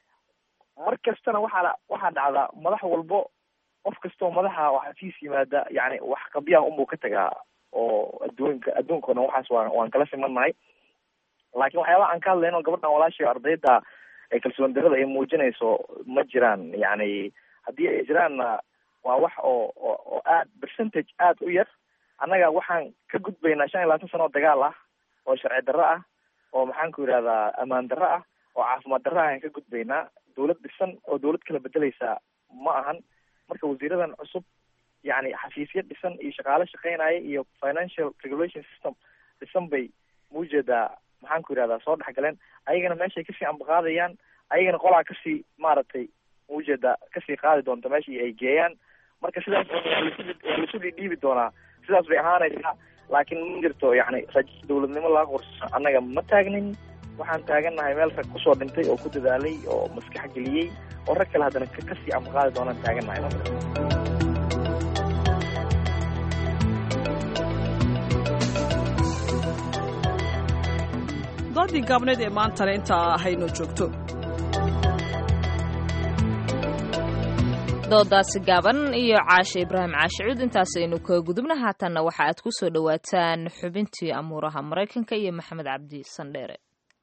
mar kastana waxaa waxaa dhacdaa madax walbo qof kastoo madaxa xafiis yimaada yani wax qabyaha unbuu ka tagaa oo adduunka adduunka o dhan waxaas waan waan kala simannahay laakiin waxyaabaha aan ka hadlayno gabadhan walaashay ardayda ee kalsoon darada ay muujinayso ma jiraan yani haddii ay jiraanna waa wax oo oo oo aad percentage aad u yar annaga waxaan ka gudbaynaa shan iyo labaatan sano oo dagaal ah oo sharci darro ah oo maxaan ku yidhahdaa ammaan darro ah oo caafimaad darro ah ayaan ka gudbaynaa dawlad dhisan oo dawlad kala bedeleysa ma ahan marka wasiiradan cusub yani xafiisyo dhisan iyo shaqaale shaqeynaya iyo financial regulation system dhisan bay muujeedaa maxaan ku yidhahdaa soo dhexgaleen ayagana meeshay kasii ambaqaadayaan ayagana qolaa kasii maaragtay muujeedaa kasii qaadi doonta meeshii ay geeyaan marka sidaas waa laisu dhidhiibi doonaa sidaas bay ahaanaysaa laakiin ma jirto yani rajo dawladnimo laga qorso annaga ma taagnin waxaan taagannahay meel rag kusoo dhintay oo ku dadaalay oo maskax geliyey oo rag kale haddana kasii ambaqaadi doonaan taagannahay doodii gaabneed ee maantana intaa haynoo joogto doodaasi gaaban iyo caashe ibraahim caashicuud intaasaynu ka gudubna haatanna waxa aad ku soo dhowaataan xubintii amuuraha maraykanka iyo maxamed cabdi sandheere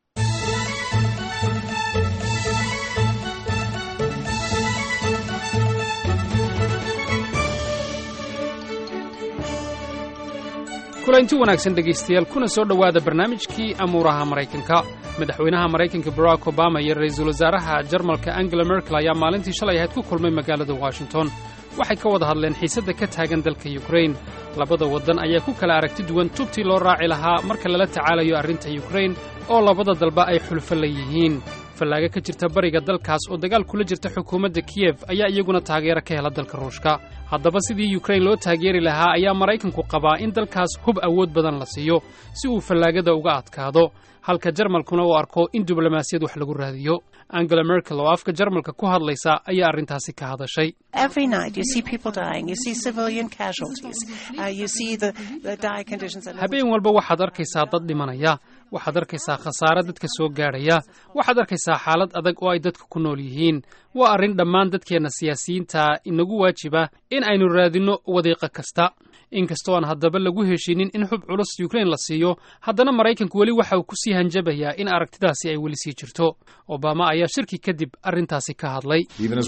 kulanti wanaagsan dhegaystayaal kuna soo dhowaada barnaamijkii amuuraha maraykanka madaxweynaha maraykanka barack obama iyo ra'iisul wasaaraha jarmalka angela merkel ayaa maalintii shalay ahayd ku kulmay magaalada washington waxay ka wada hadleen xiisadda ka taagan dalka yukrain labada waddan ayaa ku kala aragti duwan tubtii loo raaci lahaa marka lala tacaalayo arrinta yukrain oo labada dalba ay xulfo la yihiin fallaaga ka jirta bariga dalkaas oo dagaal kula jirta xukuumadda kiyef ayaa iyaguna taageero ka hela dalka ruushka haddaba sidii yukrain loo taageeri lahaa ayaa maraykanku qabaa in dalkaas hub awood badan la siiyo si uu fallaagada uga adkaado halka jarmalkuna uu arko in diblomaasiyad wax lagu raadiyo angela merkel oo afka jarmalka ku hadlaysa ayaa arrintaasi ka hadashay habeen walba waxaad arkaysaa dad dhimanaya waxaad arkaysaa khasaare dadka soo gaadhaya waxaad arkaysaa xaalad adag oo ay dadka ku nool yihiin waa arrin dhammaan dadkeenna siyaasiyiinta inagu waajiba in aynu raadinno wadiiqo kasta inkastoo aan haddaba lagu heshiinin in xub culus yukrain la siiyo haddana maraykanku weli waxa uu ku sii hanjabayaa in aragtidaasi ay weli sii jirto obama ayaa shirki kadib arrintaasi ka hadlay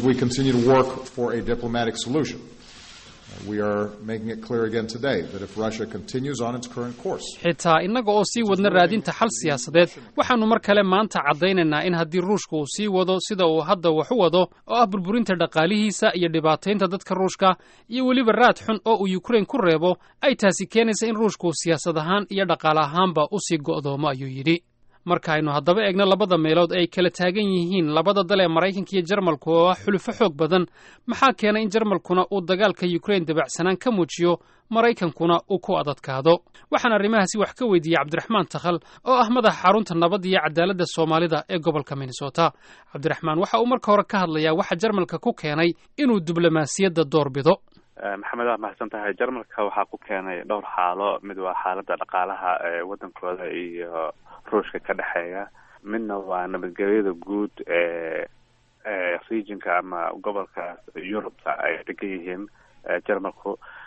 xitaa innaga oo sii wadna raadinta xal siyaasadeed waxaannu mar kale maanta caddaynaynaa in haddii ruushka uu sii wado sida uu hadda wax u wado oo ah burburinta dhaqaalihiisa iyo dhibaataynta dadka ruushka iyo weliba raad xun oo uu yukrain ku reebo ay taasi keenaysa in ruushka uu siyaasad ahaan iyo dhaqaale ahaanba u sii go'doomo ayuu yidhi marka aynu haddaba eegno labada meelood ay kala taagan yihiin labada dal ee maraykanka iyo jarmalku oo ah xulufo xoog badan maxaa keenay in jarmalkuna uu dagaalka yukrain dabacsanaan ka muujiyo maraykankuna uu ku adadkaado waxaan arrimahaasi wax ka weydiiyey cabdiraxmaan takhal oo ah madaxa xarunta nabadda iyo cadaaladda soomaalida ee gobolka minnesota cabdiraxmaan waxa uu marka hore ka hadlayaa waxa jarmalka ku keenay inuu diblomaasiyadda door bido maxamed waa mahadsan tahay jarmalka waxaa ku keenay dhowr xaalo mid waa xaaladda dhaqaalaha ee waddankooda iyo ruushka ka dhexeeya midna waa nabadgelyada guud ee regionka ama gobolka yurubta ay degan yihiin jarmalku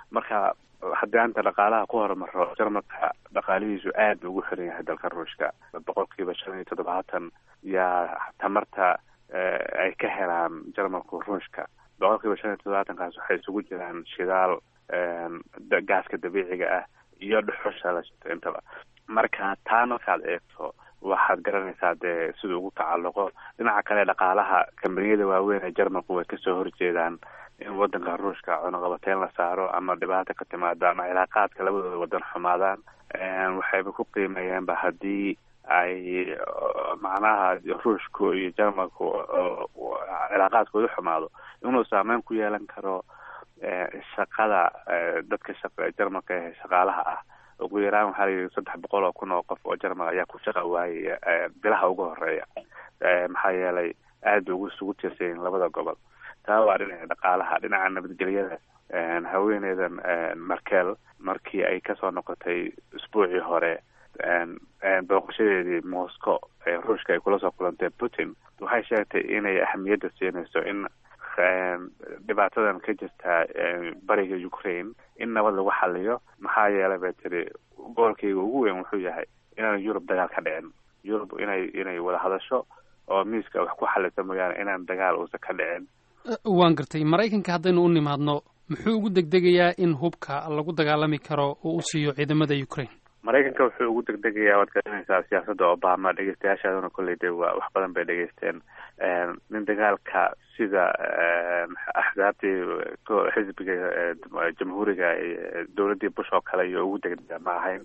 marka haddii anta dhaqaalaha ku horumaro jarmalka dhaqaalihiisu aad buu ugu xiran yahay dalka ruushka boqolkiiba shan iyo toddobaatan yaa tamarta ay ka helaan jarmalku ruushka boqolkiiba shan iyo toddobaatankaas waxay isugu jiraan shidaal gaaska dabiiciga ah iyo dhuxusha la shito intaba marka taa markaad eegto waxaad garanaysaa dee siduu ugu tacalluqo dhinaca kale dhaqaalaha kambaniyada waaweyn ee jarmalku way kasoo horjeedaan in wadanka ruushka cunuqabateyn la saaro ama dhibaato ka timaada ama cilaaqaadka labadooda wadan xumaadaan waxayba ku qiimeeyeenba haddii ay macnaha ruushku iyo jarmalku cilaaqaadkooda xumaado inuu saameyn ku yeelan karo shaqada dadka shaqa jarmalka ee shaqaalaha ah ugu yaraan waxaa layihi saddex boqol oo kun oo qof oo jarmal ayaa ku shaqa waayaya bilaha ugu horeeya maxaa yeelay aad ugu isugu tiirsayin labada gobol taa waa dhinaca dhaqaalaha dhinaca nabadgelyada haweeneydan markel markii ay kasoo noqotay isbuucii hore booqashadeedii moscow ee ruushka ay kula soo kulantay putin waxay sheegtay inay ahamiyadda siinayso in dhibaatadan ka jirta bariga ukraine in nabad lagu xaliyo maxaa yeelay bay tiri goolkayga ugu weyn wuxuu yahay inaan yurub dagaal ka dhicin yurub inay inay wada hadasho oo miiska wax ku xalisa mooyaane inaan dagaal uusan ka dhicin waan gartay maraykanka haddaynu u nimaadno muxuu ugu degdegayaa in hubka lagu dagaalami karo oo u siiyo ciidamada ukraine maraykanka wuxuu ugu degdegayaa waad garanaysaa siyaasadda obama dhegeystayaashaaduna kolley de waa wax badan bay dhegeysteen nin dagaalka sida axsaabtii xisbiga jamhuuriga dowladdii bush oo kale iyo ugu degdega ma ahayn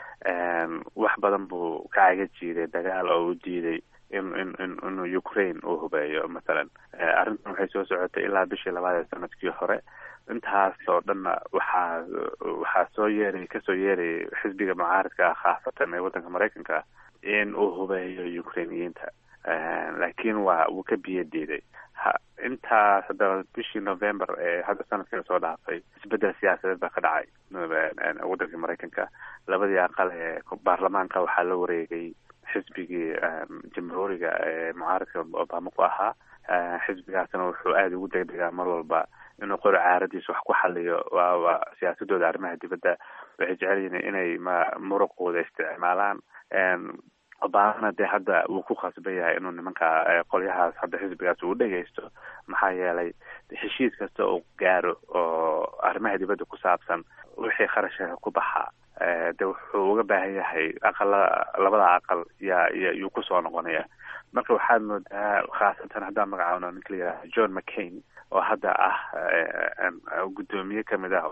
wax badan buu ka caga jiiday dagaal oo u diiday in in in inuu ukraine uu hubeeyo mathalan arrintan waxay soo socotay ilaa bishii labaad ee sanadkii hore intaas oo dhanna waxaa waxaa soo yeeray kasoo yeerayay xisbiga mucaaridka ah khaasatan ee waddanka maraykanka in uu hubeeyo ukrainiyiinta laakiin waa wuu ka biyo diiday ha intaas haddaba bishii november ee hadda sanadkan soo dhaafay isbedel siyaasadeed baa ka dhacay waddanka maraykanka labadii aqal ee baarlamaanka waxaa la wareegay xisbigii jamhuuriga ee mucaaridka obama ku ahaa xisbigaasna wuxuu aada ugu degdegaa mar walba inuu qori caaradiisa wax ku xaliyo waaba siyaasadooda arrimaha dibadda waxay jecel yihiin inay ma muruqooda isticmaalaan obamana dee hadda wuu ku khasban yahay inuu nimanka qolyahaas hadda xisbigaas uu dhegeysto maxaa yeelay heshiis kasta uu gaaro oo arrimaha dibadda ku saabsan wixii kharashka ku baxaa de wuxuu uga baahan yahay aqala labada aqal yaa yuu kusoo noqonaya marka waxaad moodaa khaasatan haddaan magacaawno ninka la yidhaha john mccain oo hadda ah guddoomiye kamid ah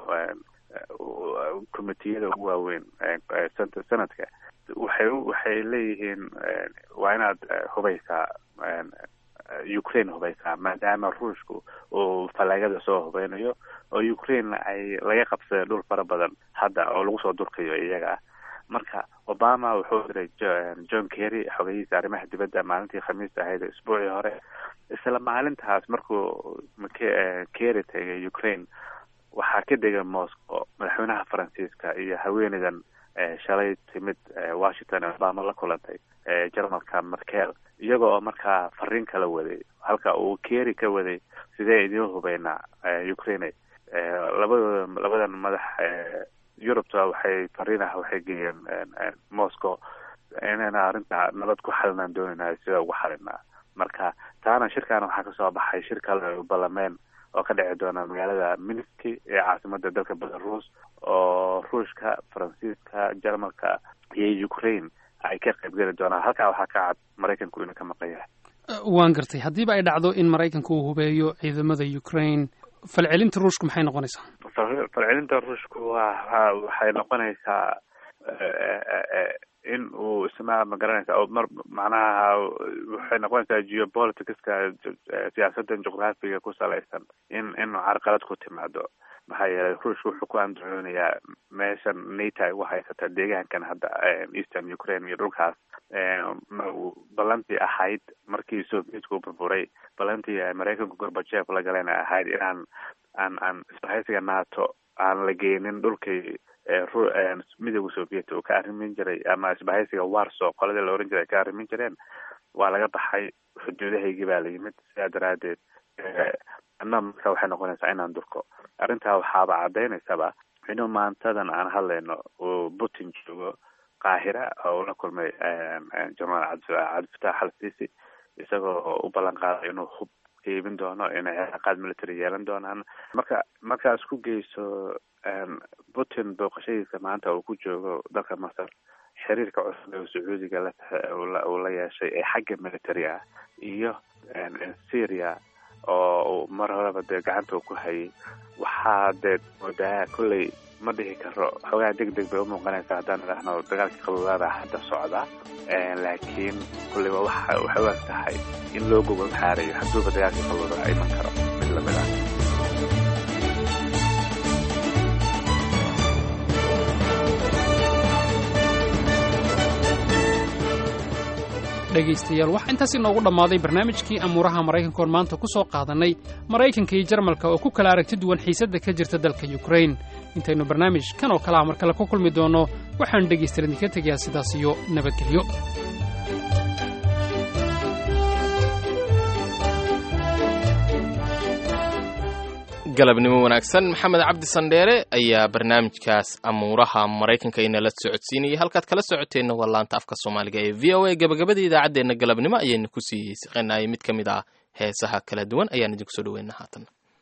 komitiyada ugu waaweyn sanadka waxay waxay leeyihiin waa inaad hubaysaa ukraine hubaysaa maadaama ruushku uu falaagada soo hubeynayo oo ukraine ay laga qabsaday dhul fara badan hadda oo lagu soo durkayo iyaga marka obama wuxuu diray john kerry xogayihiisa arrimaha dibadda maalintii khamiista ahayd isbuucii hore isla maalintaas markuu kerry tegay ukraine waxaa ka degay moscow madaxweynaha faransiiska iyo haweeneydan shalay timid washington ee obama la kulantay jarmalka markel iyaga oo markaa fariin kala waday halka uu kerry ka waday sidee idiin hubeynaa ukraine labadooda labadan madax yurubta waxay fariinah waxay geeyeen moscow inayna arrinta nabad ku xalinaan doonayna sida ugu xalinaa marka taana shirkaana waxaa kasoo baxay shir kale balameen oo ka dhici doona magaalada minski ee caasimada dalka belarus oo ruushka faransiiska jarmalka iyo ukraine ay ka qaybgeli doonaan halkaa waxaa ka cad maraykanku inuu ka maqan yahay waan gartay haddiiba ay dhacdo in maraykanka uu hubeeyo ciidamada ukraine falcelinta ruushku maxay noqonaysaa falcelinta ruushku waa waxay noqonaysaa in uu isma ma garanaysa oo mar macnaha waxay noqonaysaa geopoliticska siyaasadan juqraafiga ku salaysan in in carqalad ku timaado maxaa yeelay ruushka wuxuu ku andacoonayaa meeshan nato ay ugu haysata deegaankan hadda eastern ukraine iyo dhulkaas ballantii ahayd markii sovietku burburay ballantii ay maraykanku gorbajeef la galeen ay ahayd inaan aan aan isbahaysiga nato aan la geynin dhulkii midooda soviet uu ka arrimin jiray ama isbahaysiga warso qoladii la oran jiray ay ka arrimin jireen waa laga baxay xuduudahaygii baa la yimid sidaa daraadeed anna marka waxay noqonaysaa inaan durko arrintaa waxaaba cadaynaysaba inuu maantadan aan hadlayno uu putin joogo qaahira oo ula kulmay jenaraal cabdifatax al sisi isagoo u ballan qaaday inuu hub iibin doono inay cilaaqaad military yeelan doonaan marka markaa isku geyso putin booqashadiisa maanta uu ku joogo dalka masar xiriirka cusub ee sacuudiga uu la yeeshay ee xagga military ah iyo syria oo mar horeba dee gacanta uu ku hayay waxaa dee moodaa kolley ma dhihi karo xoogaa deg deg bay umuuqanaysaa haddaan idhaahno dagaalkii qaboobada hadda socda laakiin kulleyba waxa waxay u eg tahay in loo gogol xaarayo hadduuba dagaalkii qaboobada iman karo mid lamid ah dhegaystayaal waxaa intaas inoogu dhammaaday barnaamijkii amuuraha maraykanka oon maanta ku soo qaadannay maraykanka iyo jarmalka oo ku kala aragti duwan xiisadda ka jirta dalka yukrain intaynu barnaamij kan oo kale a mar kale ku kulmi doonno waxaan dhegaystayaal idinka tegayaa sidaas iyo nabadgelyo galabnimo wanaagsan maxamed cabdi sandheere ayaa barnaamijkaas amuuraha maraykanka inala socodsiinayay halkaad kala socoteenna waa laanta afka soomaaliga ee v o a gabagabada idaacaddeenna galabnimo ayaynu ku sii siqanayay mid ka mid ah heesaha kala duwan ayaan idinku soo dhaweyna haatan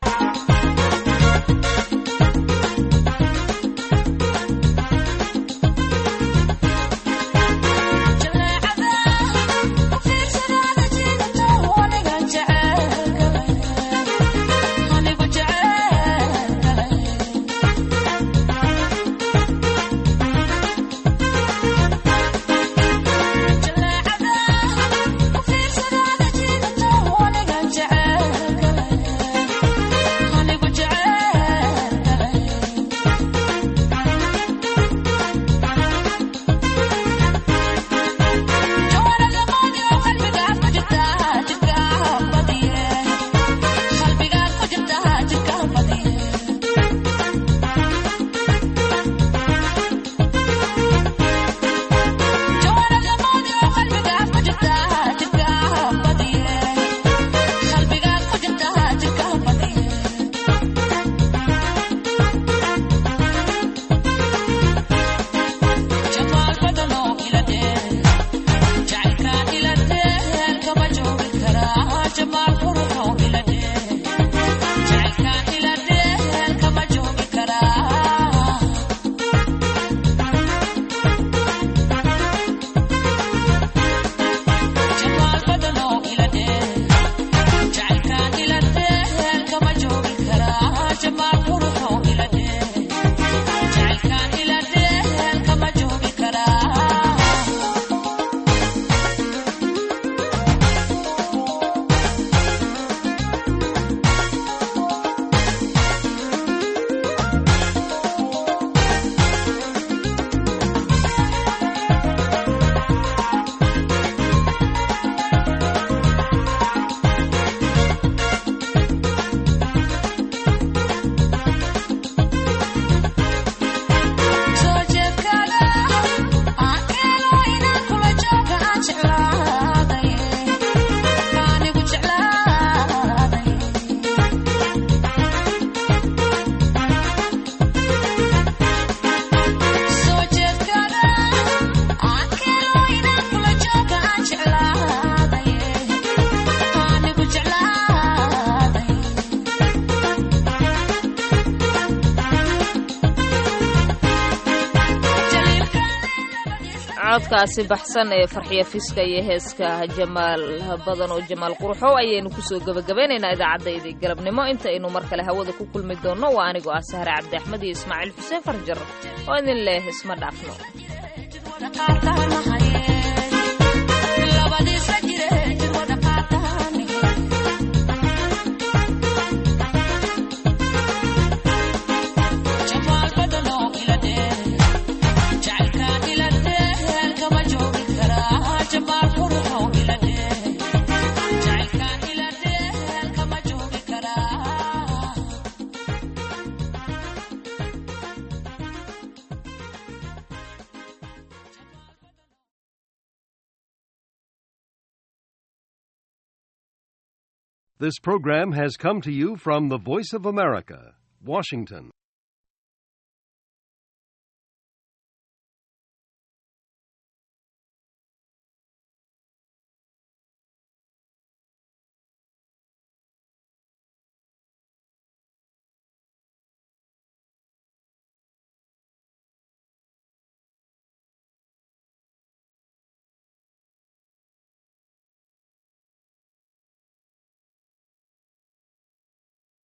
codkaasi baxsan ee farxiya fiska iyo heeska jamaal badan oo jamaal qurxow ayaynu kusoo gebagabaynaynaa idaacaddaydii galabnimo intaynu mar kale hawada ku kulmi doonno waa anigoo ah sahre cabdi axmed iyo ismaaciil xuseen farjar oo idin leh isma dhaafno This program has come to you from the Voice of America, Washington.